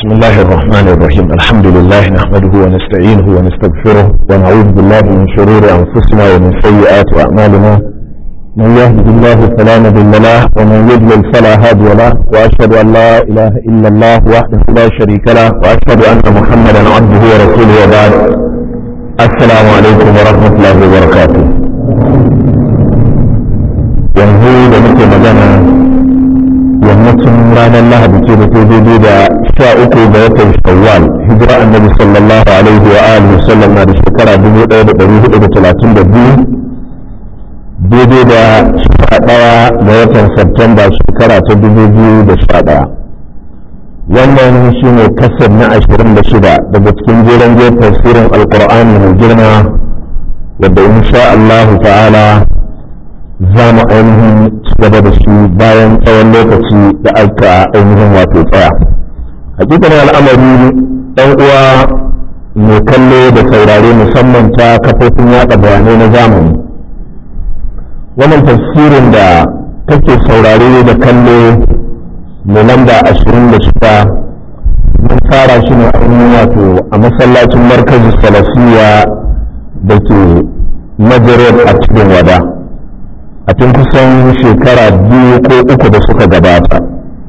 بسم الله الرحمن الرحيم الحمد لله نحمده ونستعينه ونستغفره ونعوذ بالله من شرور أنفسنا ومن سيئات أعمالنا من يهده الله فلا مضل له ومن يضلل فلا هادي له وأشهد أن لا إله إلا الله وحده لا شريك له وأشهد أن محمدا عبده ورسوله وبعد السلام عليكم ورحمة الله وبركاته yanzu da muke magana yammacin ranar lahadi ce da ta daidai da sha uku ga watan shawwal hijira annabi sallallahu alaihi wa alihi sallam na da shekara dubu ɗaya da ɗari hudu da talatin da biyu daidai da sha ɗaya ga watan Septemba shekara ta dubu biyu da sha ɗaya wannan shi ne kasar na ashirin da shida daga cikin jeren jiyar tafsirin alkur'ani mai girma wadda insha Allahu ta'ala za mu ainihin ci gaba da shi bayan tsawon lokaci da aka ainihin wato tsaya hakikan al'amari ɗan uwa mai kallo da saurare musamman ta kafofin yaɗa bayanai na zamani wannan tafsirin da kake saurare da kallo mai lamba ashirin da shida mun fara shi ne ainihin wato a masallacin markazin salafiya da ke majalar a cikin wada a tun kusan shekara biyu ko uku da suka gabata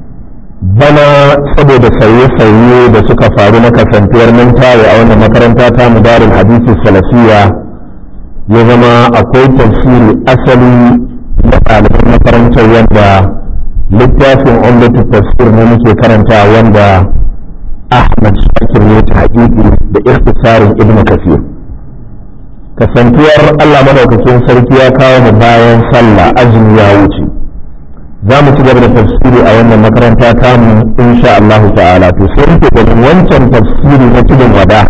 bana saboda sauye-sauye da suka faru na kasantuwar nan tayo a wannan makaranta ta mudarin hadisi salafiya ya zama akwai tafsiri asali na ɗaliban makarantar wanda littafin umdatu tafsir ne muke karanta wanda ahmad shakir ne ta haƙiƙi da ikhtisarin ibnu kasir kasantuwar Allah madaukakin sarki ya kawo mu bayan sallah azumi ya wuce za mu ci gaba da tafsiri a wannan makaranta tamu insha Allah ta'ala to sai muke ganin wancan tafsiri na cikin wada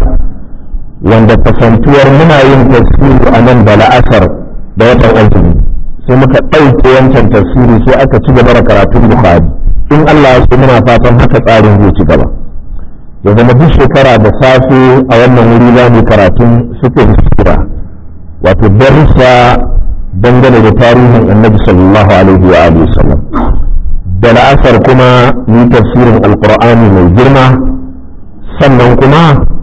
wanda kasantuwar muna yin tafsiri a nan da la'asar da watan azumi sai muka ɗauke wancan tafsiri sai aka ci gaba da karatun bukhari in Allah ya so muna fatan haka tsarin zai ci gaba ya zama duk shekara da safe a wannan wuri za mu karatun sufin sura wato darussa dangane da tarihin annabi sallallahu alaihi wa alihi sallam da la'asar kuma ni tafsirin alqur'ani mai girma sannan kuma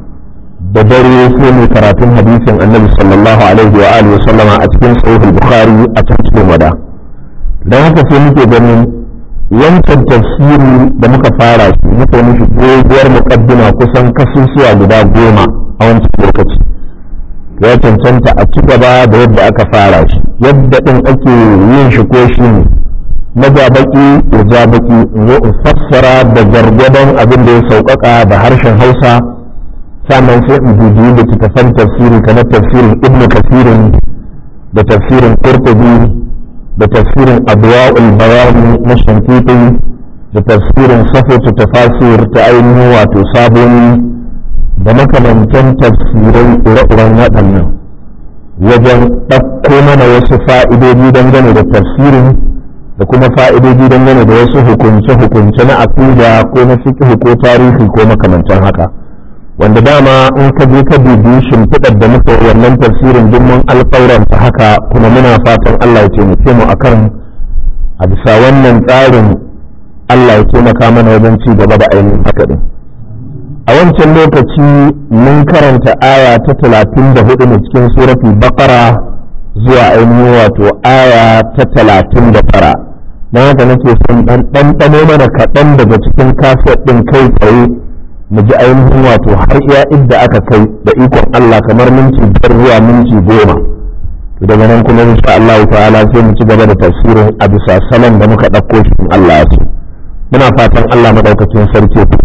da dare sai mu karatun hadisin annabi sallallahu alaihi wa alihi sallama a cikin sahih bukhari a cikin wada dan haka sai muke ganin wancan tafsiri da muka fara shi muka mishi doguwar muqaddima kusan kasusuwa guda goma a wancan lokaci ya cancanta a ci gaba da yadda aka fara shi yadda ɗin ake yin shi ko shi ne na ja baki ya ja baki in zo in fassara da gargadon abin da ya sauƙaƙa da harshen hausa sannan sai in bibiyi da littattafan tafsiri kamar tafsirin ibn kasirin da tafsirin qurtubi da tafsirin adwa'ul bayani na shankiti da tafsirin safatu tafasir ta ainihin wato saboni da makamantan tafsirai ire-iren waɗannan wajen ɗauko mana wasu fa'idodi dangane da tafsirin da kuma fa'idodi dangane da wasu hukunce-hukunce na aƙida ko na fiqh ko tarihi ko makamantan haka wanda dama in ka je ka bibi shimfiɗar da muka wannan tafsirin duk mun alƙauranta haka kuma muna fatan Allah ya taimake mu akan a bisa wannan tsarin Allah ya taimaka mana wajen ci gaba da ainihin haka din. a wancan lokaci mun karanta aya ta talatin da hudu ne cikin suratul baqara zuwa ainihin wato aya ta talatin da tara na haka nake son dan ɗanɗano mana kaɗan daga cikin kaset ɗin kai tsaye mu ji ainihin wato har iya idda aka kai da ikon Allah kamar minti biyar zuwa minti goma daga nan kuma insha Allah ta'ala sai mu ci gaba da tafsirin a bisa salon da muka ɗauko shi in Allah ya so muna fatan Allah madaukakin sarki ya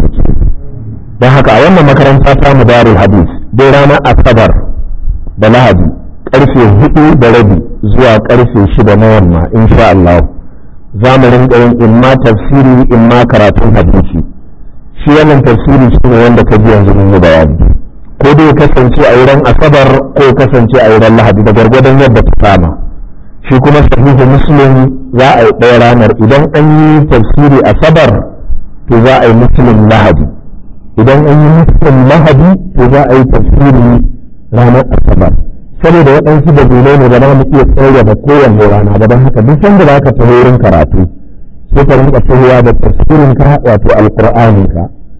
don haka a wannan makaranta ta mu darul hadis dai ranar asabar da lahadi karfe hudu da rabi zuwa karfe shida na yamma insha Allah za mu rinka yin imma tafsiri imma karatun hadisi shi wannan tafsiri shi ne wanda ka ji yanzu mun yi bayani ko dai kasance a wurin asabar ko kasance a wurin lahadi da gwargwadon yadda ta kama shi kuma sahihu muslim za a yi ɗaya ranar idan an yi tafsiri asabar to za a yi muslim lahadi idan an yi muslim lahadi to za a yi tafsiri ranar asabar saboda waɗansu dalilai ne da za mu iya tsaya da kowanne rana ba don haka duk sanda za ka taho wurin karatu sai ka rinka tahowa da tafsirin ka wato alƙur'anin ka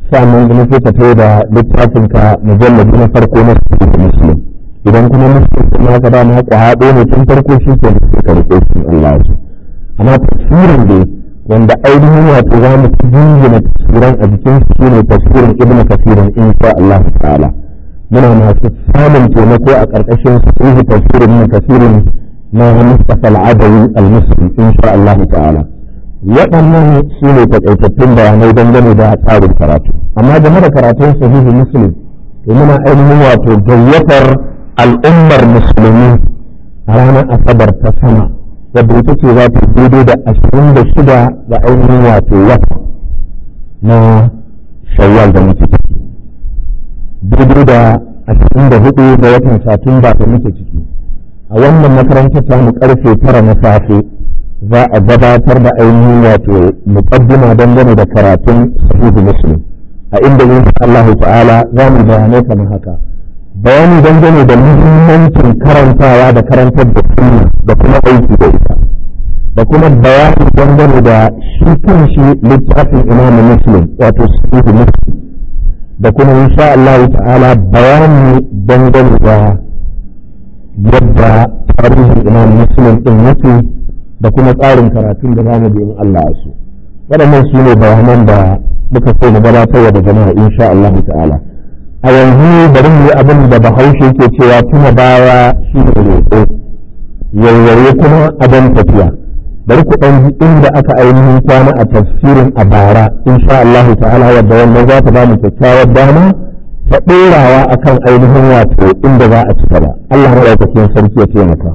sa'annan kuma sai ka tayo da littafin ka mujallabi na farko na sahih muslim idan kuma muslim kuma ka ba ma haɗo ne tun farko shi ke sai ka rike shi Allah ya amma tafsirin dai wanda ainihin wato za mu jingina tafsiran a jikin shi ne tafsirin ibnu kasirin insha Allah ta'ala muna masu samun taimako a ƙarƙashin sahihi tafsirin ibnu kasirin na Mustafa al-Adawi al-Muslim insha Allah ta'ala waɗannan su ne takaitattun bayanai dangane da tsarin karatu amma game da karatun sahihi muslim to muna ainihin wato gayyatar al'ummar musulmi a ranar asabar ta sama wadda ita ce za ta daidai da ashirin da shida ga ainihin wato wata na shawwal da muke ciki daidai da ashirin da hudu ga watan satumba da muke ciki a wannan makarantar ta mu karfe tara na safe za a gabatar da ainihin wato muqaddima dangane da karatun sahihu muslim a inda insha Allah ta'ala za mu bayanai kamar haka bayani dangane da muhimmancin karantawa da karantar da sunna da kuma aiki da ita da kuma bayani dangane da shi kanshi littafin imam muslim wato sahihu muslim da kuma insha Allah ta'ala bayani dangane da yadda tarihin imam muslim din yake da kuma tsarin karatun da zamu bi in Allah ya so waɗannan su ne bayanan da muka so mu gabatar da jama'a insha Allah ta'ala a yanzu bari mu yi abin da bahaushe ke cewa tuna baya shi ne roƙo yayyaye kuma adon tafiya bari ku ɗan ji inda aka ainihin kwana a tafsirin a bara insha Allah ta'ala wadda wannan za ta ba mu kyakkyawar dama ta ɗorawa akan ainihin wato inda za a ci gaba Allah maɗaukakin sarki ya taimaka.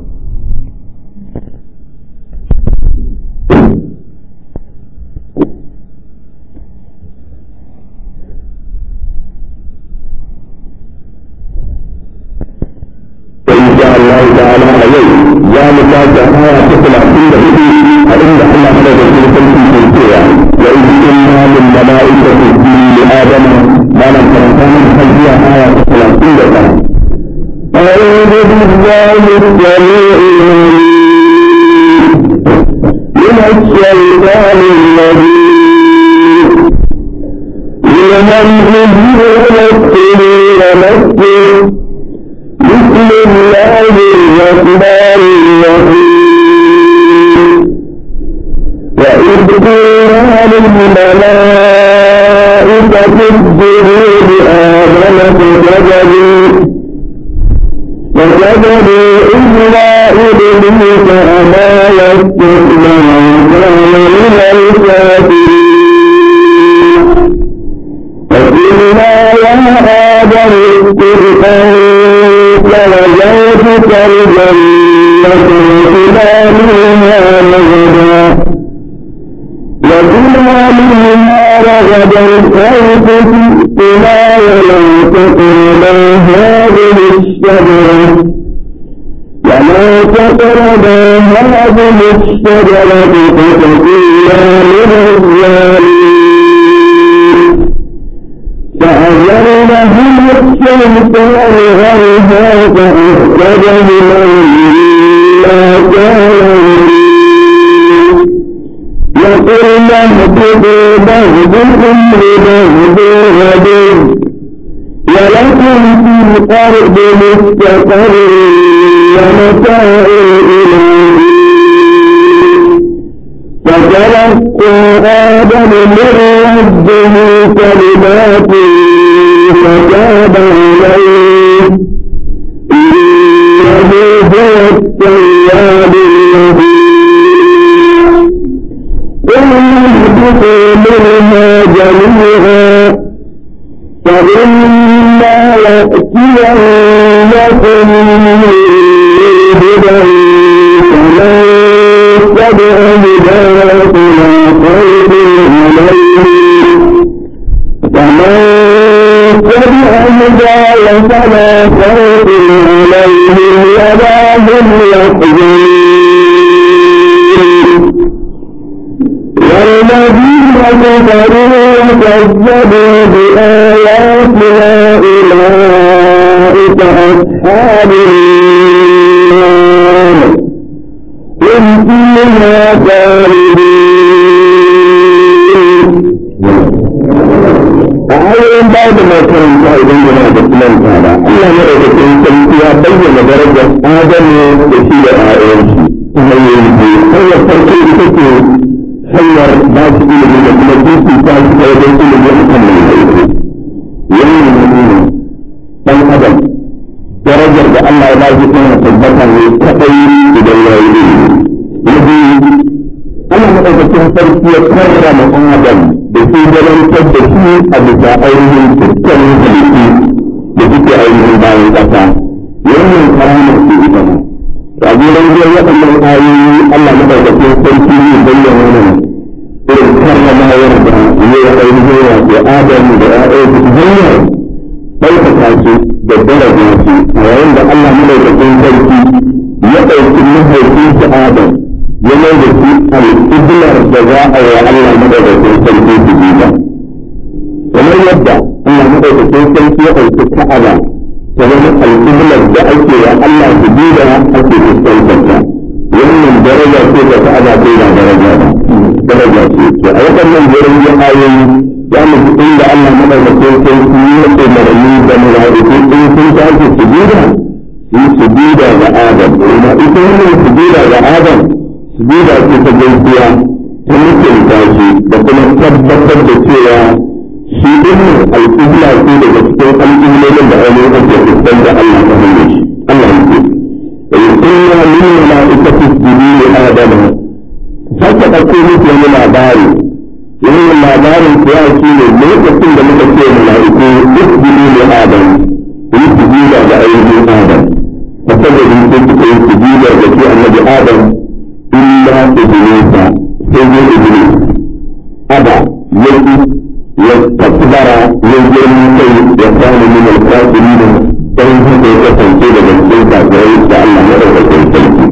الله تعالى عليه يا مكاك آية تطلع كل هدي فإن الله هذا في سلسل سلسية وإذ قلنا للملائكة اسجدوا لآدم ما لم تكن خلفية آية تطلع كل هدي أعوذ بالله السميع من الشيطان الرجيم من همزه ونفسه ونفسه بسم الله الرحمن الرحيم وإذ قلنا للملائكة اسجدوا لآدم فسجدوا فسجدوا إلا إبليس أبى واستكبر وكان من الكافرين فقلنا يا آدم اسكن أنت وزوجك الجنة وكلا منها رغدا وكلا منها رغدا حيث شئتما ولا تقربا هذه الشجرة ولا تقربا هذه الشجرة فتكونا من الظالمين فأذلهم الشيطان عنها فأخرجهما مما كانوا وقلنا اهبطوا بعضكم لبعض عدو ولكم في الأرض مستقر ومتاع إلى فتلقى آدم من ربه كلمات فتاب عليه إنه هو التواب الرحيم قل اهبطوا منها جميعا فإما يأتينكم هدى فمن تبع هدايا فلا خوف عليهم ومن تبع هدايا فلا خوف عليهم ولا هم يحزنون والذين كفروا وكذبوا بآياتنا أولئك أصحاب النار هم فيها خالدون ayoyin baya da makaranta idan yana da kulanta ba Allah ya da cikin sarki ya bayyana darajar Adamu da shi da ƴaƴansu ta hanyoyi biyu hanyar farko ita ce hanyar ba su ilimi da kuma jinsi ta su ta wajen ilimi a kan mai aiki wannan nuna ɗan adam darajar da Allah ya ba shi tana tabbata ne kaɗai idan ya yi ilimi na biyu Allah maɗaukakin sarki ya karrama ɗan adam da su gabatar da shi a bisa ainihin dukkanin halittu da suke ainihin bayan ƙasa wannan karamar su ita ma a gudan biyar waɗannan ayoyi Allah maɗaukakin sarki ne bayyana mana irin karramawar da ya yi ainihin wato Adamu da ‘ya'yan su hanyar ɗaukaka su da daraja su a yayin da Allah maɗaukakin sarki ya ɗauki mahaifinsu Adam ya mai da shi al'iblar da za a yi Allah madaukakin sarki su bi ba. Kamar yadda Allah madaukakin sarki ya ɗauki ka'aba ta zama al'iblar da ake wa Allah su bi da ake fuskantar ta. Wannan daraja ce da ka'aba ce ba daraja ba. Daraja ce. To a waɗannan jerin ya ayoyi za mu ji inda Allah madaukakin sarki ya umarni da mala'iku in sun tashi su bi da su su bi da ga Adam. Kuma ita wannan su bi da ga Adam sujuda ce ta gaisuwa ta mutunta shi da kuma tabbatar da cewa shi din al'ubla ce daga cikin al'ummolin da ainihin ake fuskan da Allah ta hanyar shi Allah ya ce da yukunna min mala'ikati sujudu li adama sake ɗauko musu wani labari wannan labarin kuwa shi ne lokacin da muka ce mala'iku sujudu li adam yi sujuda ga ainihin adam فسجد من تلك السجود التي النبي آدم إلا إبليس سيد إبليس أبى يجي واستكبر يجري كي يكون من الكافرين فإن هذا يكون سيد بالسلطة فإن الله مرة السلطة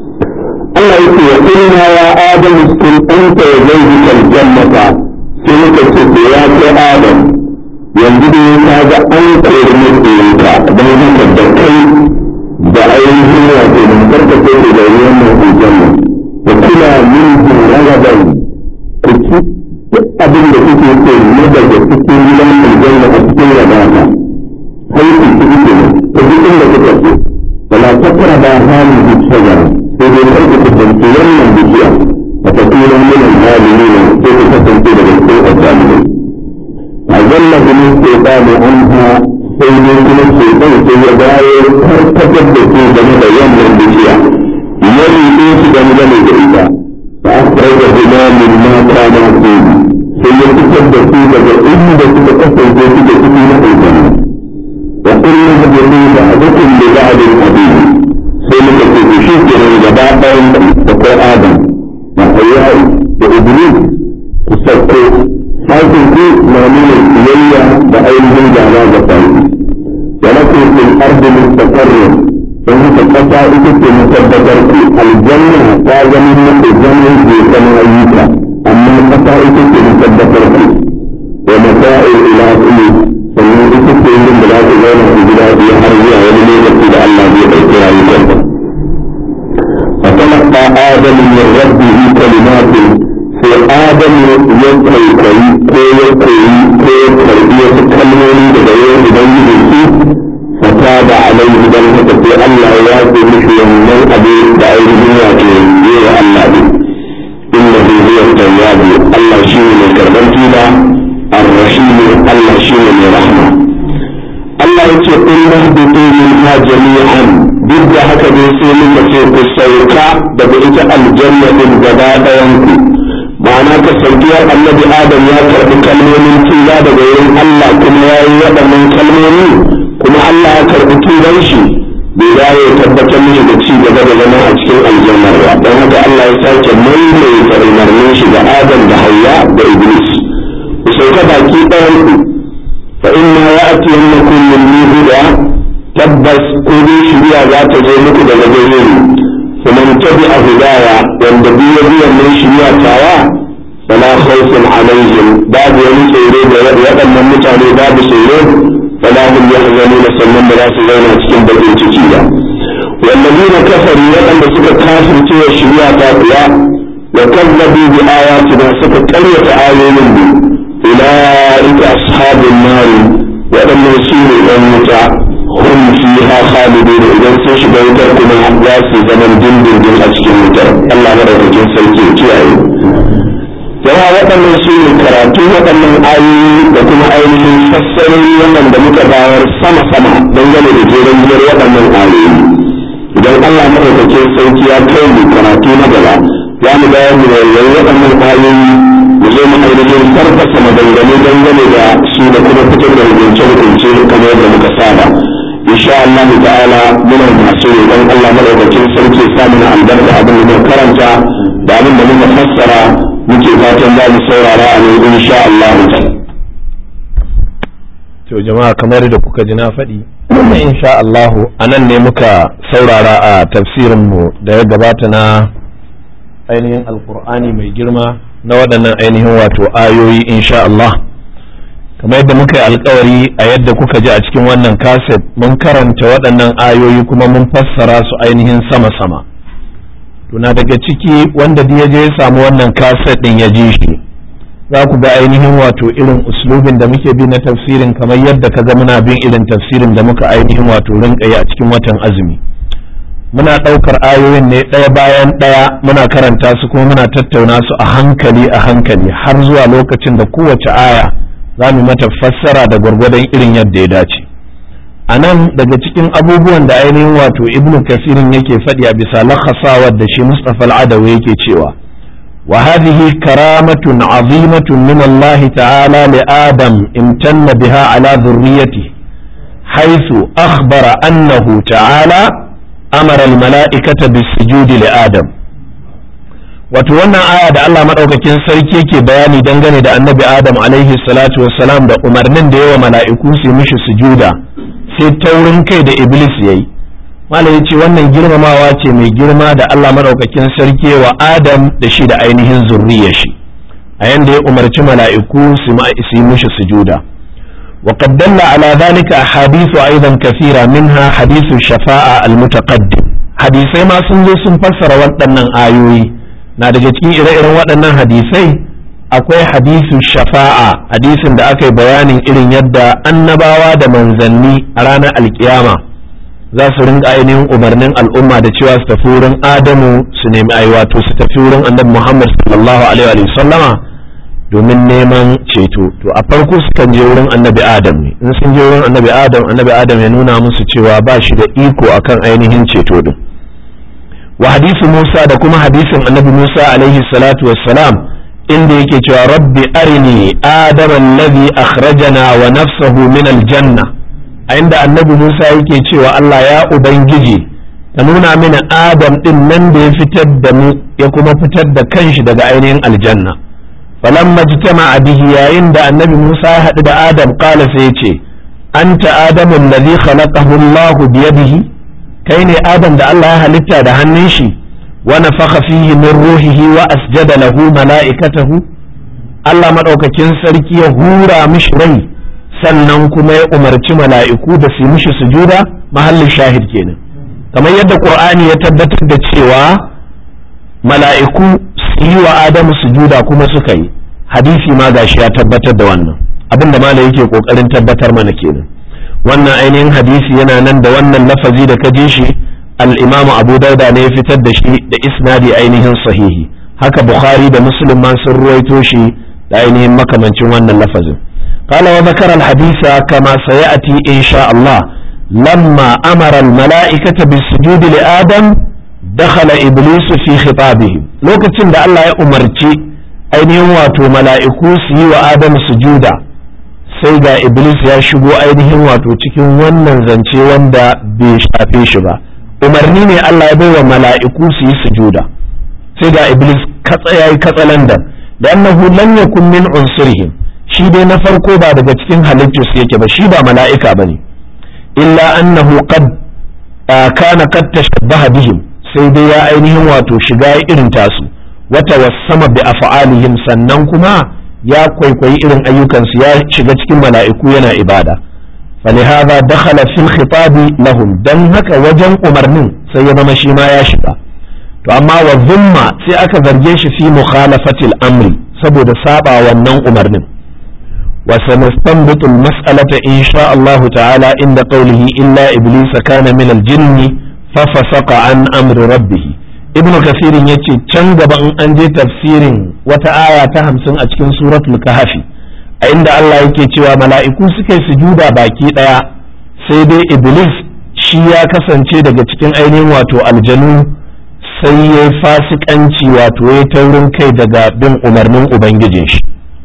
الله يقول وقلنا يا آدم اسكن أنت وزوجك الجنة سنك السيئات يا آدم yanzu da ya kaga an kori mutunta don haka da kai da ainihin wato da karkace da da ruwan mai aljanna da kula min ragaban ku ci duk abin da kuke so ne daga cikin gidan aljanna a cikin rabata hai ku ci kuke ne ta duk inda kuka so wala takra da hali bi shajara sai dai kar ku kusanci wannan bishiya a tafiya min al-zalimin sai ku kasance daga cikin azzalimai أجل من الشيطان عنها سيدي من الشيطان سيداي كركتب في جنب يوم البشيع يلي إيش جنب الجريدة فأخرجهما مما كان فيه سيكتب في جنب إن تتكسر في جنب الجنة وقلنا هدفوا بعضكم لبعض الحديث سيكتب في شكر الجباء تقول آدم وحياه وإبليس تسكت حيث في معنون السيئة بأيهم جعلا بطايق ولكن في الأرض مستقر فهي تقطع إتت مصدقر في الجنة فاز من الجنة في سماويك أما قطع إتت مصدقر في ومتاع إلى إليه فمن إتت من بلاد غير البلاد يحرزها ولم يكتب الله بإحترام الجنة فتلقى آدم من ربه كلمات sai adam ya kwaikwayi ko ya koyi ko ya karbi wasu kalmomi daga yau ubangiji su fata da alaihi dan haka sai Allah ya ce mishi wannan abu da ainihin wato yi wa Allah ne innahu huwa tawwabu Allah shi ne mai karban tuba ar-rahim Allah shi ne mai rahma Allah ya ce in nahbitu minha jami'an duk da haka dai sai muka ce ku sauka daga ita aljanna din gaba ɗayan ku ma'ana kasancewar annabi adam ya karɓi kalmomin tuba daga wurin Allah kuma ya yi waɗannan kalmomi kuma Allah ya karɓi tuban shi bai dawo ya tabbatar mishi da ci gaba da zama a cikin aljannar ba don haka Allah ya sake maimaita umarnin shi ga adam da hayya da iblis ku sauka baki ɗayan ku fa inna ya'tiyannakum min huda tabbas ko dai shiriya za ta zo muku daga gare ni فمن تبع هدايا والنبي بي من شريعتها فلا خوف عليهم باب يمسيرين ويقل من متعني باب سيرين فلا هم يحزنون سنن براس زينا cikin bakin ciki ba والذين كفروا waɗanda suka kafirce wa shari'a ta kuwa wa kazzabu bi ayatina suka karyata ayoyin mu ulaika ashabun nari waɗannan su ne ɗan wuta hum fiha khalidun idan sun shiga wutar kuma za su zaman dindindin a cikin wutar Allah madaukakin sarki ya kiyaye yawa waɗannan su ne karatu waɗannan ayoyi da kuma ainihin fassarori wannan da muka bayar sama-sama dangane da jeren biyar waɗannan ayoyi idan Allah madaukakin sarki ya kai mu karatu na gaba za mu bayar mu yayin waɗannan ayoyi mu zo mu ainihin farfasa maganganu dangane da su da kuma fitar da rubuce-rubuce kamar yadda muka saba insha Allah ta'ala muna masu roƙon Allah madaukakin sarki ya sa mana albarka abin da muka karanta da abin da muka fassara muke fatan za mu saurara a nan insha Allah to jama'a kamar da kuka ji na faɗi insha Allah a nan ne muka saurara a tafsirin mu da ya gabata na ainihin alkur'ani mai girma na waɗannan ainihin wato ayoyi insha Allah kamar yadda muka yi alkawari a yadda kuka ji a cikin wannan kaset mun karanta waɗannan ayoyi kuma mun fassara su ainihin sama-sama tuna daga ciki wanda ya je ya samu wannan kaset ɗin ya ji shi za ku ga ainihin wato irin uslubin da muke bi na tafsirin kamar yadda ka ga muna bin irin tafsirin da muka ainihin wato rinka yi a cikin watan azumi muna ɗaukar ayoyin ne ɗaya bayan ɗaya muna karanta su kuma muna tattauna su a hankali a hankali har zuwa lokacin da kowace aya za mu mata fassara da gwargwadon irin yadda ya dace a nan daga cikin abubuwan da ainihin wato ibnu kasirin yake faɗi a bisa lakhasawar da shi mustapha al'adawi yake cewa wa hadhihi karamatun azimatun min Allah ta'ala li adam imtanna biha ala dhurriyyati haythu akhbara annahu ta'ala amara al-mala'ikata bis-sujudi li adam wato wannan aya da Allah madaukakin sarki yake bayani dangane da annabi Adam alaihi salatu wassalam da umarnin da yawa mala'iku su mishi sujuda sai taurin kai da iblis yayi malam yace wannan girmamawa ce mai girma da Allah madaukakin sarki wa Adam da shi da ainihin zurriyar shi a yanda ya umarci mala'iku su yi mishi sujuda وقد دل على ذلك أحاديث أيضا كثيرة منها حديث الشفاعة المتقدم حديثي ما سنزو سنفسر waɗannan ayoyi. na daga cikin ire-iren waɗannan hadisai akwai hadisu shafa'a hadisin da aka yi bayanin irin yadda annabawa da manzanni a ranar alkiyama za su rinka ainihin umarnin al'umma da cewa su tafi wurin adamu su nemi ai wato su tafi wurin annabi muhammad sallallahu alaihi wa sallama domin neman ceto to a farko sukan je wurin annabi adam ne in sun je wurin annabi adam annabi adam ya nuna musu cewa ba shi da iko akan ainihin ceto din wa hadisi Musa da kuma hadisin annabi Musa alaihi salatu wassalam inda yake cewa rabbi arini adama alladhi akhrajana wa nafsahu min aljanna a inda annabi Musa yake cewa Allah ya ubangiji ka nuna mini adam din nan da ya fitar da mu ya kuma fitar da kanshi daga ainihin aljanna falamma jitama bihi yayin da annabi Musa ya haɗu da adam qala sai ya ce anta adamu alladhi khalaqahu Allah biyadihi kai ne adam da Allah ya halitta da hannun shi wa nafakha fihi min ruhihi wa asjada lahu mala'ikatahu Allah madaukakin sarki ya hura mishi rai sannan kuma ya umarci mala'iku da su mishi sujuda mahallin shahid kenan kamar yadda qur'ani ya tabbatar da cewa mala'iku su yi wa adamu sujuda kuma suka yi hadisi ma gashi ya tabbatar da wannan abinda malai yake kokarin tabbatar mana kenan wannan ainihin hadisi yana nan da wannan lafazi da ka ji shi al-imam abu dauda ne ya fitar da shi da isnadi ainihin sahihi haka bukhari da muslim ma sun ruwaito shi da ainihin makamancin wannan lafazin قال وذكر الحديث كما سيأتي إن شاء الله لما أمر الملائكة بالسجود لآدم دخل إبليس في خطابه لوكتين دا الله يأمرتي أين يواتو ملائكو سي وآدم سجودا sai ga iblis ya shigo ainihin wato cikin wannan zance wanda bai shafe shi ba umarni ne Allah ya bai wa mala'iku su yi sujuda sai ga iblis katsa yayi katsalandan da annahu lam yakun min unsurihim shi dai na farko ba daga cikin halittu su yake ba shi ba mala'ika bane illa annahu qad kana qad tashabbaha bihim sai dai ya ainihin wato shiga irin tasu wata wassama bi af'alihim sannan kuma ya kwaikwayi irin ayyukansu ya shiga cikin mala'iku yana ibada فلهذا دخل في الخطاب لهم dan haka wajen umarnin sai ya zama shi ma ya shiga to amma wa zumma sai aka zarge shi fi mukhalafatil amri saboda saba wannan umarnin وسنستنبط المسألة إن شاء الله تعالى عند قوله إلا إبليس كان من الجن ففسق عن أمر ربه ابن كثير يتي تنجب أن أنجي تفسير وتآية تهمسن أتكن سورة الكهف عند الله يكي تيوى ملائكو سكي سجودا باكي ديا سيدي إبليس shi ya kasance daga cikin ainihin wato aljanu sai ya fasikanci wato ya taurin kai daga bin umarnin ubangijin shi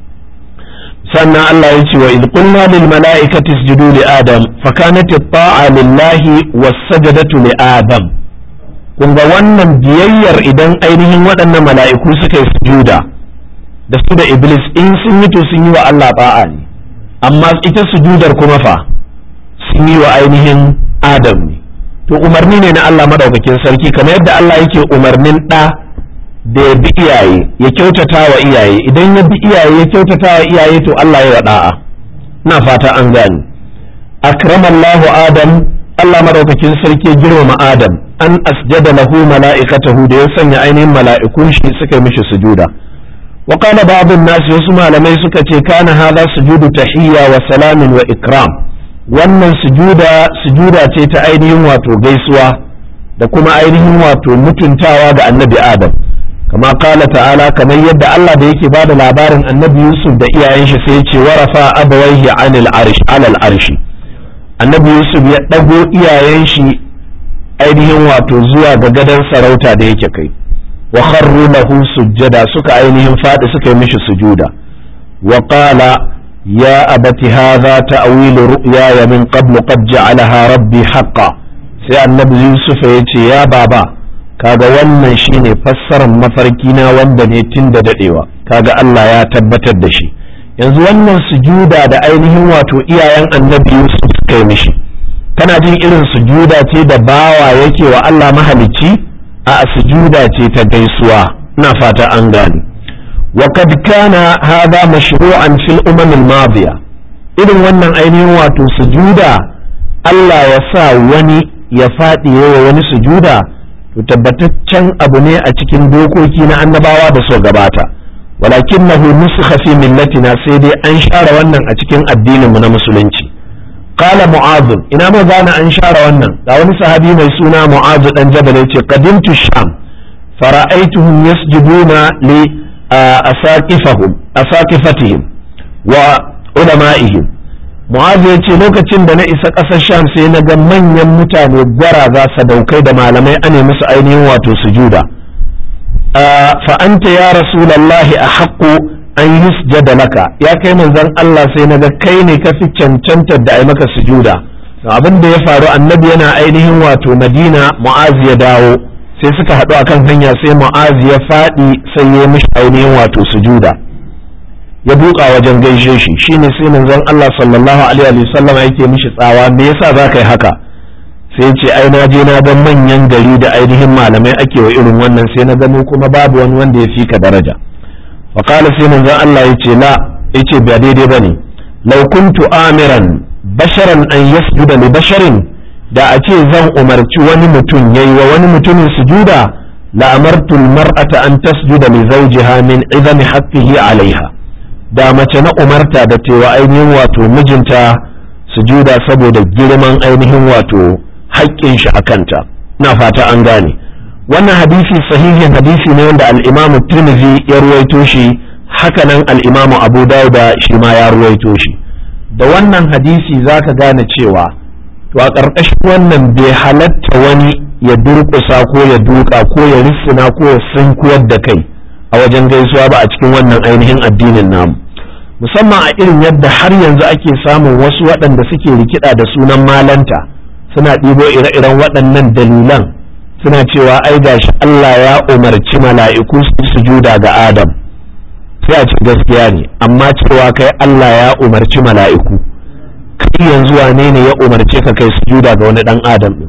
sannan Allah ya ce wa idh qulna lil mala'ikati isjudu li adam fa kanat at-ta'a lillahi was-sajdatu li adam kun ga wannan biyayyar idan ainihin waɗannan mala'iku suka yi sujuda da su da iblis in sun yi to sun yi wa Allah ta'a ne amma ita sujudar kuma fa sun yi wa ainihin adam ne to umarni ne na Allah madaukakin sarki kamar yadda Allah yake umarnin ɗa da ya bi iyaye ya kyautata wa iyaye idan ya bi iyaye ya kyautata wa iyaye to Allah ya da'a na fata an gani akramallahu adam Allah madaukakin sarki girmama adam an asjada lahu mala'ikatahu da ya sanya ainihin mala'ikun shi suka yi mishi sujuda wa qala ba'd an-nas wasu malamai suka ce kana hadha sujudu tahiyya wa salamin wa ikram wannan sujuda sujuda ce ta ainihin wato gaisuwa da kuma ainihin wato mutuntawa ga annabi adam kama kala ta'ala kamar yadda Allah da yake bada labarin annabi Yusuf da iyayen shi sai ce warafa abawaihi anil arsh alal arshi annabi Yusuf ya dago iyayen shi ainihin wato zuwa ga gadon sarauta da yake kai wa kharru lahu sujjada suka ainihin fadi suka yi mishi sujuda wa qala ya abati hadha ta'wilu ru'yaya min qablu qad ja'alaha rabbi haqqan sai annabi Yusuf ya ce ya baba kaga wannan shine fassarar mafarki na wanda ne tun da dadewa kaga Allah ya tabbatar da shi yanzu wannan sujuda da ainihin wato iyayen annabi Yusuf suka yi mishi kana jin irin sujuda ce da bawa yake wa Allah mahalicci a sujuda ce ta gaisuwa ina fata an gane wa kad kana hadha mashru'an fil umam al madiya irin wannan ainihin wato sujuda Allah ya sa wani ya faɗi wa wani sujuda to tabbataccen abu ne a cikin dokoki na annabawa da so gabata walakinahu nusikha fi millatina sai dai an share wannan a cikin addinin mu na musulunci qala mu'adh ina ma gane an share wannan ga wani sahabi mai suna mu'adh dan jabal yace qadimtu sham fara'aituhum yasjuduna li asaqifahum asaqifatihim wa ulama'ihim mu'azu ya ce lokacin da na isa ƙasar sham sai na ga manyan mutane gwaraza sadaukai da malamai ane musu ainihin wato sujuda fa anta ya rasulallahi a haƙƙo an yusjada laka ya kai manzon Allah sai na ga kai ne ka fi cancantar da ai maka sujuda abin da ya faru annabi yana ainihin wato madina mu'azu ya dawo sai suka haɗu akan hanya sai mu'azu ya faɗi sai ya mishi ainihin wato sujuda ya duka wajen gaishe shi shine sai manzon Allah sallallahu alaihi wa sallam yake mishi tsawa me yasa za ka yi haka sai ce ai na je na ga manyan gari da ainihin malamai ake wa irin wannan sai na gano kuma babu wani wanda ya fi ka daraja wa qala sai manzon Allah yace la yace ba daidai bane law kuntu amiran basharan an yasjuda li basharin da a ce zan umarci wani mutum yayi wa wani mutumin sujuda la amartu al-mar'ata an tasjuda li zawjiha min idami haqqihi 'alayha da mace na umarta da tewa ainihin wato mijinta sujuda saboda girman ainihin wato haƙƙin shi a kanta na fata an gane wannan hadisi sahihin hadisi ne wanda al'imamu tirmidhi ya ruwaito shi hakanan al'imamu abu dauda shi ma ya ruwaito shi da wannan hadisi za ka gane cewa to a ƙarƙashin wannan bai halatta wani ya durƙusa ko ya duka ko ya rissina ko ya sunkuyar da kai a wajen gaisuwa ba a cikin wannan ainihin addinin namu musamman a irin yadda har yanzu ake samun wasu waɗanda suke rikida da sunan malanta suna ɗibo ire-iren waɗannan dalilan suna cewa ai gashi Allah ya umarci mala'iku su sujuda ga Adam sai a ce gaskiya ne amma cewa kai Allah ya umarci mala'iku kai yanzu wane ne ya umarce ka kai sujuda ga wani ɗan Adam ɗin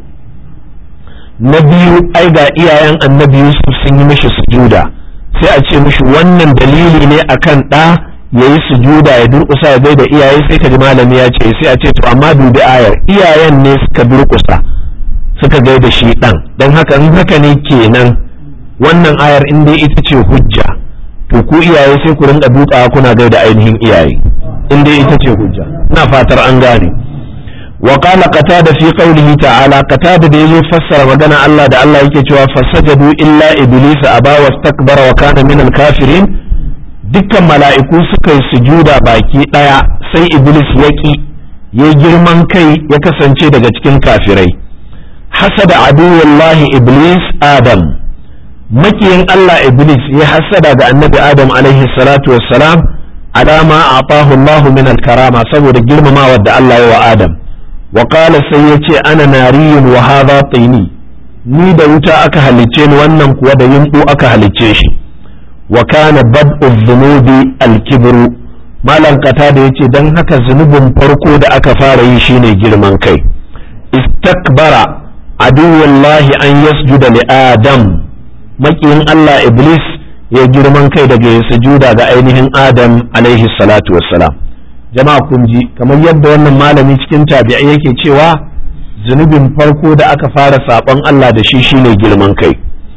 na biyu ai ga iyayen annabi Yusuf sun yi mishi sujuda sai a ce mishi wannan dalili ne akan ɗa ya yi sujuda ya durƙusa ya gaida iyaye sai ka ji malami ya ce sai a ce to amma dubi ayar iyayen ne suka durƙusa suka gaida shi ɗan don haka in haka ne kenan wannan ayar in dai ita ce hujja to ku iyaye sai ku rinka dukawa kuna gaida ainihin iyaye inda ita ce hujja ina fatar an gane wa qala qatada fi qawlihi ta'ala qatada da yazo fassara magana Allah da Allah yake cewa fasajadu illa iblis aba wastakbara wa kana min al-kafirin dukkan mala'iku suka yi sujuda baki daya sai iblis yaki ya girman kai ya kasance daga cikin kafirai hasada aduwallahi iblis adam makiyin Allah iblis ya hasada ga annabi adam alaihi salatu wassalam alama atahu Allah min al-karama saboda girmamawar da Allah ya wa adam wa qala sai yace ana nariyun wa hadha tini ni da wuta aka halicce ni wannan kuwa da yimbu aka halicce shi wa kana bad'u dhunubi al-kibru malam kata da yace dan haka zunubin farko da aka fara yi shine girman kai istakbara aduwallahi an yasjuda li adam makiyin Allah iblis ya girman kai daga ya sujuda ga ainihin adam alaihi salatu wassalam jama'a kun ji kamar yadda wannan malami cikin tabi'ai yake cewa zunubin farko da aka fara saɓon Allah da shi shine girman kai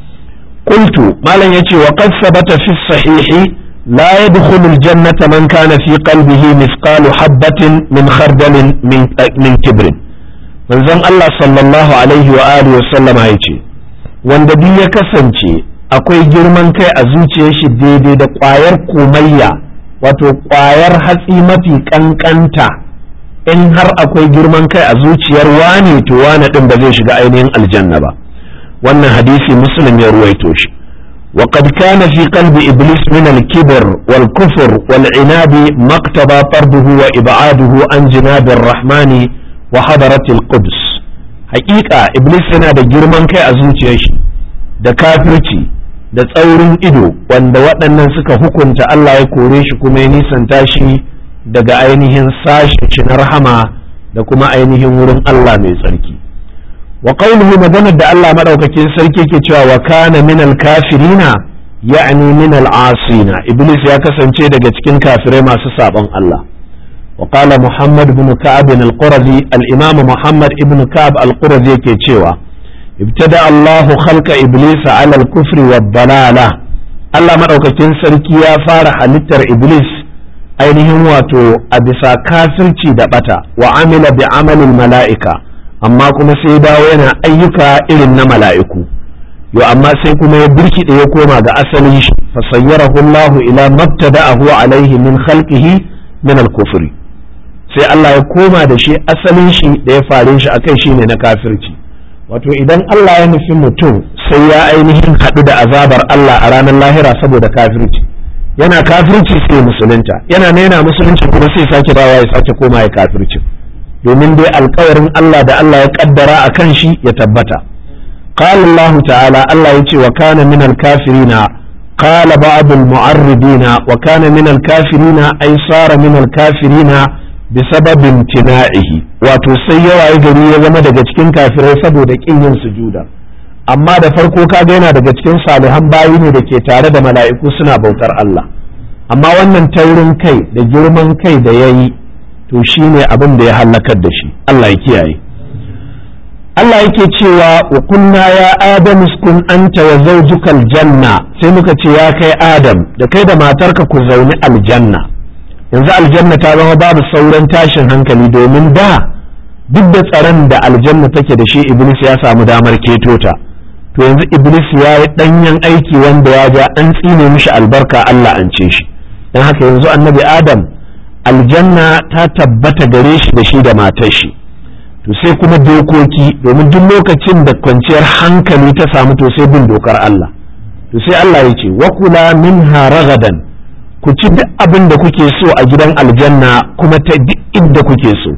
qultu malam yace wa qad sabata fi sahihi la yadkhulu aljannata man kana fi qalbihi mithqalu habatin min khardalin min min kibrin manzon Allah sallallahu alaihi wa alihi wa sallama yace wanda duk ya kasance akwai girman kai a zuciyar shi daidai da ƙwayar komayya wato ƙwayar hatsi mafi ƙanƙanta in har akwai girman kai a zuciyar wane to wane ɗin ba zai shiga ainihin aljanna ba wannan hadisi muslim ya ruwaito shi وقد كان في قلب إبليس من الكبر والكفر والعناد ما اقتضى طرده وإبعاده عن جناب الرحمن وحضرة القدس حقيقة إبليس هنا da girman kai a zuciyar shi da kafirci da tsaurin ido wanda waɗannan suka hukunta Allah ya kore shi kuma ya nisanta shi daga ainihin sashen shi na rahama da kuma ainihin wurin Allah mai tsarki wa qawluhu maganar da Allah madaukakin sarki ke cewa wa kana minal kafirina ya'ni minal asina iblis ya kasance daga cikin kafirai masu sabon Allah wa qala muhammad ibn ka'ab al-qurazi al-imam muhammad ibn ka'ab al-qurazi yake cewa ابتدأ الله خلق إبليس على الكفر والضلالة Allah maɗaukakin sarki ya fara halittar Iblis ainihin wato a bisa kafirci da ɓata wa amila bi amalin mala'ika amma kuma sai dawo yana ayyuka irin na mala'iku yo amma sai kuma ya birkiɗe ya koma ga asalin shi fasayyarahu Allah ila mabtada'ahu alaihi min khalqihi min al-kufri sai Allah ya koma da shi asalin shi da ya fare shi akai shine na kafirci wato idan Allah ya nufi mutum sai ya ainihin haɗu da azabar Allah a ranar lahira saboda kafirci yana kafirci sai musulunta yana naina musulunci kuma sai sake dawa ya sake koma ya kafirci domin dai alkawarin Allah da Allah ya kaddara a kan shi ya tabbata qala Allah ta'ala Allah ya ce wa kana min al-kafirina qala ba'd al-mu'arridina wa kana min al-kafirina ay sara min al-kafirina bisababin tina'ihi wato sai ya wayi gari ya zama daga cikin kafirai saboda kin yin sujuda amma da farko kaga yana daga cikin salihan bayi ne da ke tare da mala'iku suna bautar Allah amma wannan taurin kai da girman kai da ya yi to shi ne abin da ya hallakar da shi Allah ya kiyaye Allah yake cewa wa kunna ya Adam uskun anta wa zawjukal janna sai muka ce ya kai Adam da kai da matarka ku zauni aljanna yanzu aljanna ta zama babu sauran tashin hankali domin da duk da tsaron da aljanna take da shi iblis ya samu damar keto ta to yanzu iblis ya yi danyen aiki wanda ya ja an tsine mishi albarka Allah an ce shi don haka yanzu annabi adam aljanna ta tabbata gare shi da shi da matar shi to sai kuma dokoki domin duk lokacin da kwanciyar hankali ta samu to sai bin dokar Allah to sai Allah ya ce wa kula minha ragadan ku ci duk abin da kuke so a gidan aljanna kuma ta duk inda kuke so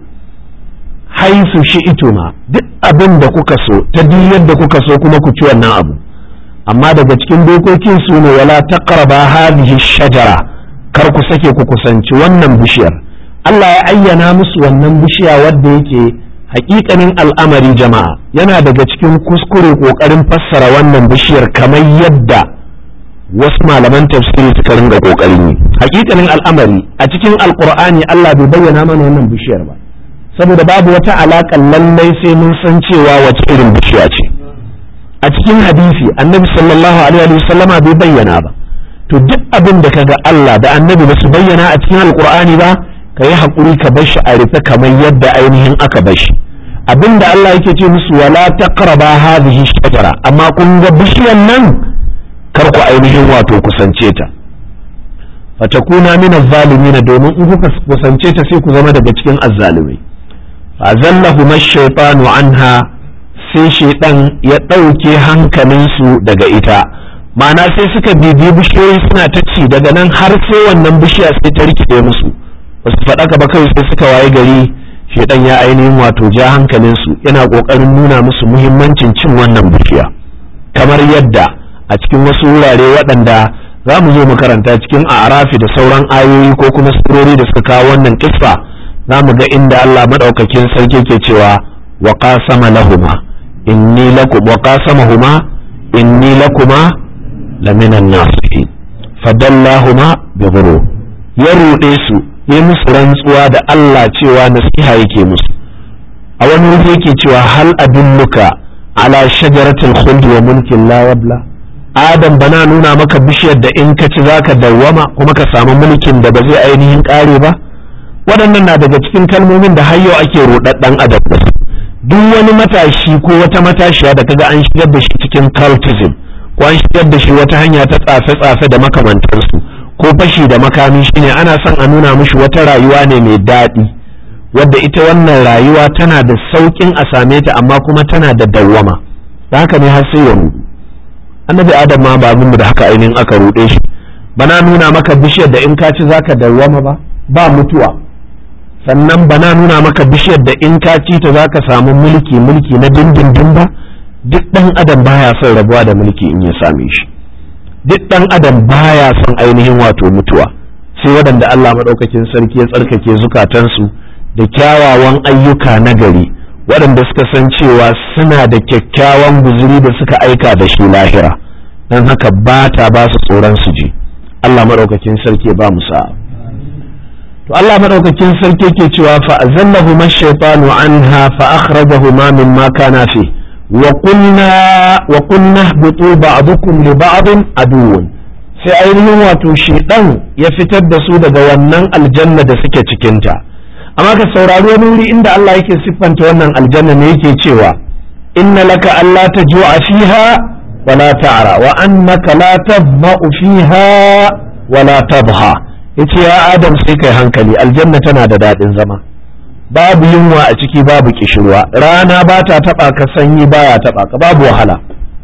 haisu shi ituma duk abin da kuka so ta duk yadda kuka so kuma ku ci wannan abu amma daga cikin dokokin su ne wala taqraba hadhihi shajara kar ku sake ku kusanci wannan bishiyar Allah ya ayyana musu wannan bishiya wadda yake hakikanin al'amari jama'a yana daga cikin kuskure kokarin fassara wannan bishiyar kamar yadda wasu malaman tafsiri suka ringa kokarin yi hakikanin al'amari a cikin alqur'ani Allah bai bayyana mana wannan bishiyar ba saboda babu wata alaƙa lallai sai mun san cewa wace irin bishiya ce a cikin hadisi annabi sallallahu alaihi wasallama bai bayyana ba to duk abin da kaga Allah da annabi ba su bayyana a cikin alqur'ani ba ka yi haƙuri ka bar shi a rufe kamar yadda ainihin aka bar shi abinda Allah yake ce musu wala taqraba hadhihi shajara amma kun ga bishiyar nan kar ku ainihin wato kusance ta fatakuna min az-zalimin domin in kuka kusance ta sai ku zama daga cikin azzalumai fa zallahu ash-shaytanu anha sai shaydan ya dauke hankalinsu daga ita ma'ana sai suka bibiyi bishiyoyi suna ta ci daga nan har sai wannan bishiya sai ta rikide musu wasu faɗaka ba kawai sai suka waye gari shaidan ya ainihin wato ja hankalinsu yana ƙoƙarin nuna musu muhimmancin cin wannan bishiya kamar yadda a cikin wasu wurare waɗanda za mu zo mu karanta cikin arafi da sauran ayoyi ko kuma surori da suka kawo wannan kissa za mu ga inda Allah madaukakin sarki ke cewa wa qasama lahuma inni lakum wa qasamahuma inni lakuma laminan nasihin fadallahuma bi ghurur ya ruɗe su ya musu rantsuwa da Allah cewa nasiha yake musu a wani wuri yake cewa hal adulluka ala shajaratul khuldi wa mulkin la yabla adam bana nuna maka bishiyar da in ka ci zaka dawwama kuma ka samu mulkin da ba zai ainihin kare ba waɗannan na daga cikin kalmomin da har yau ake ruɗaɗɗen adam da su duk wani matashi ko wata matashiya da kaga an shigar da shi cikin cultism ko an shigar da shi wata hanya ta tsafe-tsafe da makamantarsu ko fashi da makami shine ana son a nuna mishi wata rayuwa ne mai daɗi wadda ita wannan rayuwa tana da sauƙin a same ta amma kuma tana da dawwama da haka ne har sai ya rudu annabi adam ma ba mu da haka ainihin aka ruɗe shi bana nuna maka bishiyar da in ka ci zaka dawwama ba ba mutuwa sannan bana nuna maka bishiyar da in ka ci ta zaka samu mulki mulki na dindindin ba duk ɗan adam baya son rabuwa da mulki in ya same shi duk ɗan adam baya son ainihin wato mutuwa sai waɗanda Allah maɗaukakin sarki ya tsarkake zukatansu da kyawawan ayyuka na gari waɗanda suka san cewa suna da kyakkyawan guzuri da suka aika da shi lahira don haka ba ta ba su tsoron su je Allah maɗaukakin sarki ya ba mu sa'a to Allah maɗaukakin sarki ke cewa fa azallahu mashaytanu anha fa akhrajahuma mimma kana fi wa qulna wa qulna ihbitu ba'dukum li ba'din aduwwun sai ainihin wato shedan ya fitar da su daga wannan aljanna da suke cikinta amma ka saurari wani wuri inda Allah yake siffanta wannan aljanna ne yake cewa inna laka alla tajua fiha wa la ta'ra wa annaka la tadma'u fiha wa la tabha yace ya adam sai kai hankali aljanna tana da dadin zama babu yunwa a ciki babu kishirwa rana ba ta taba ka sanyi baya taba ka babu wahala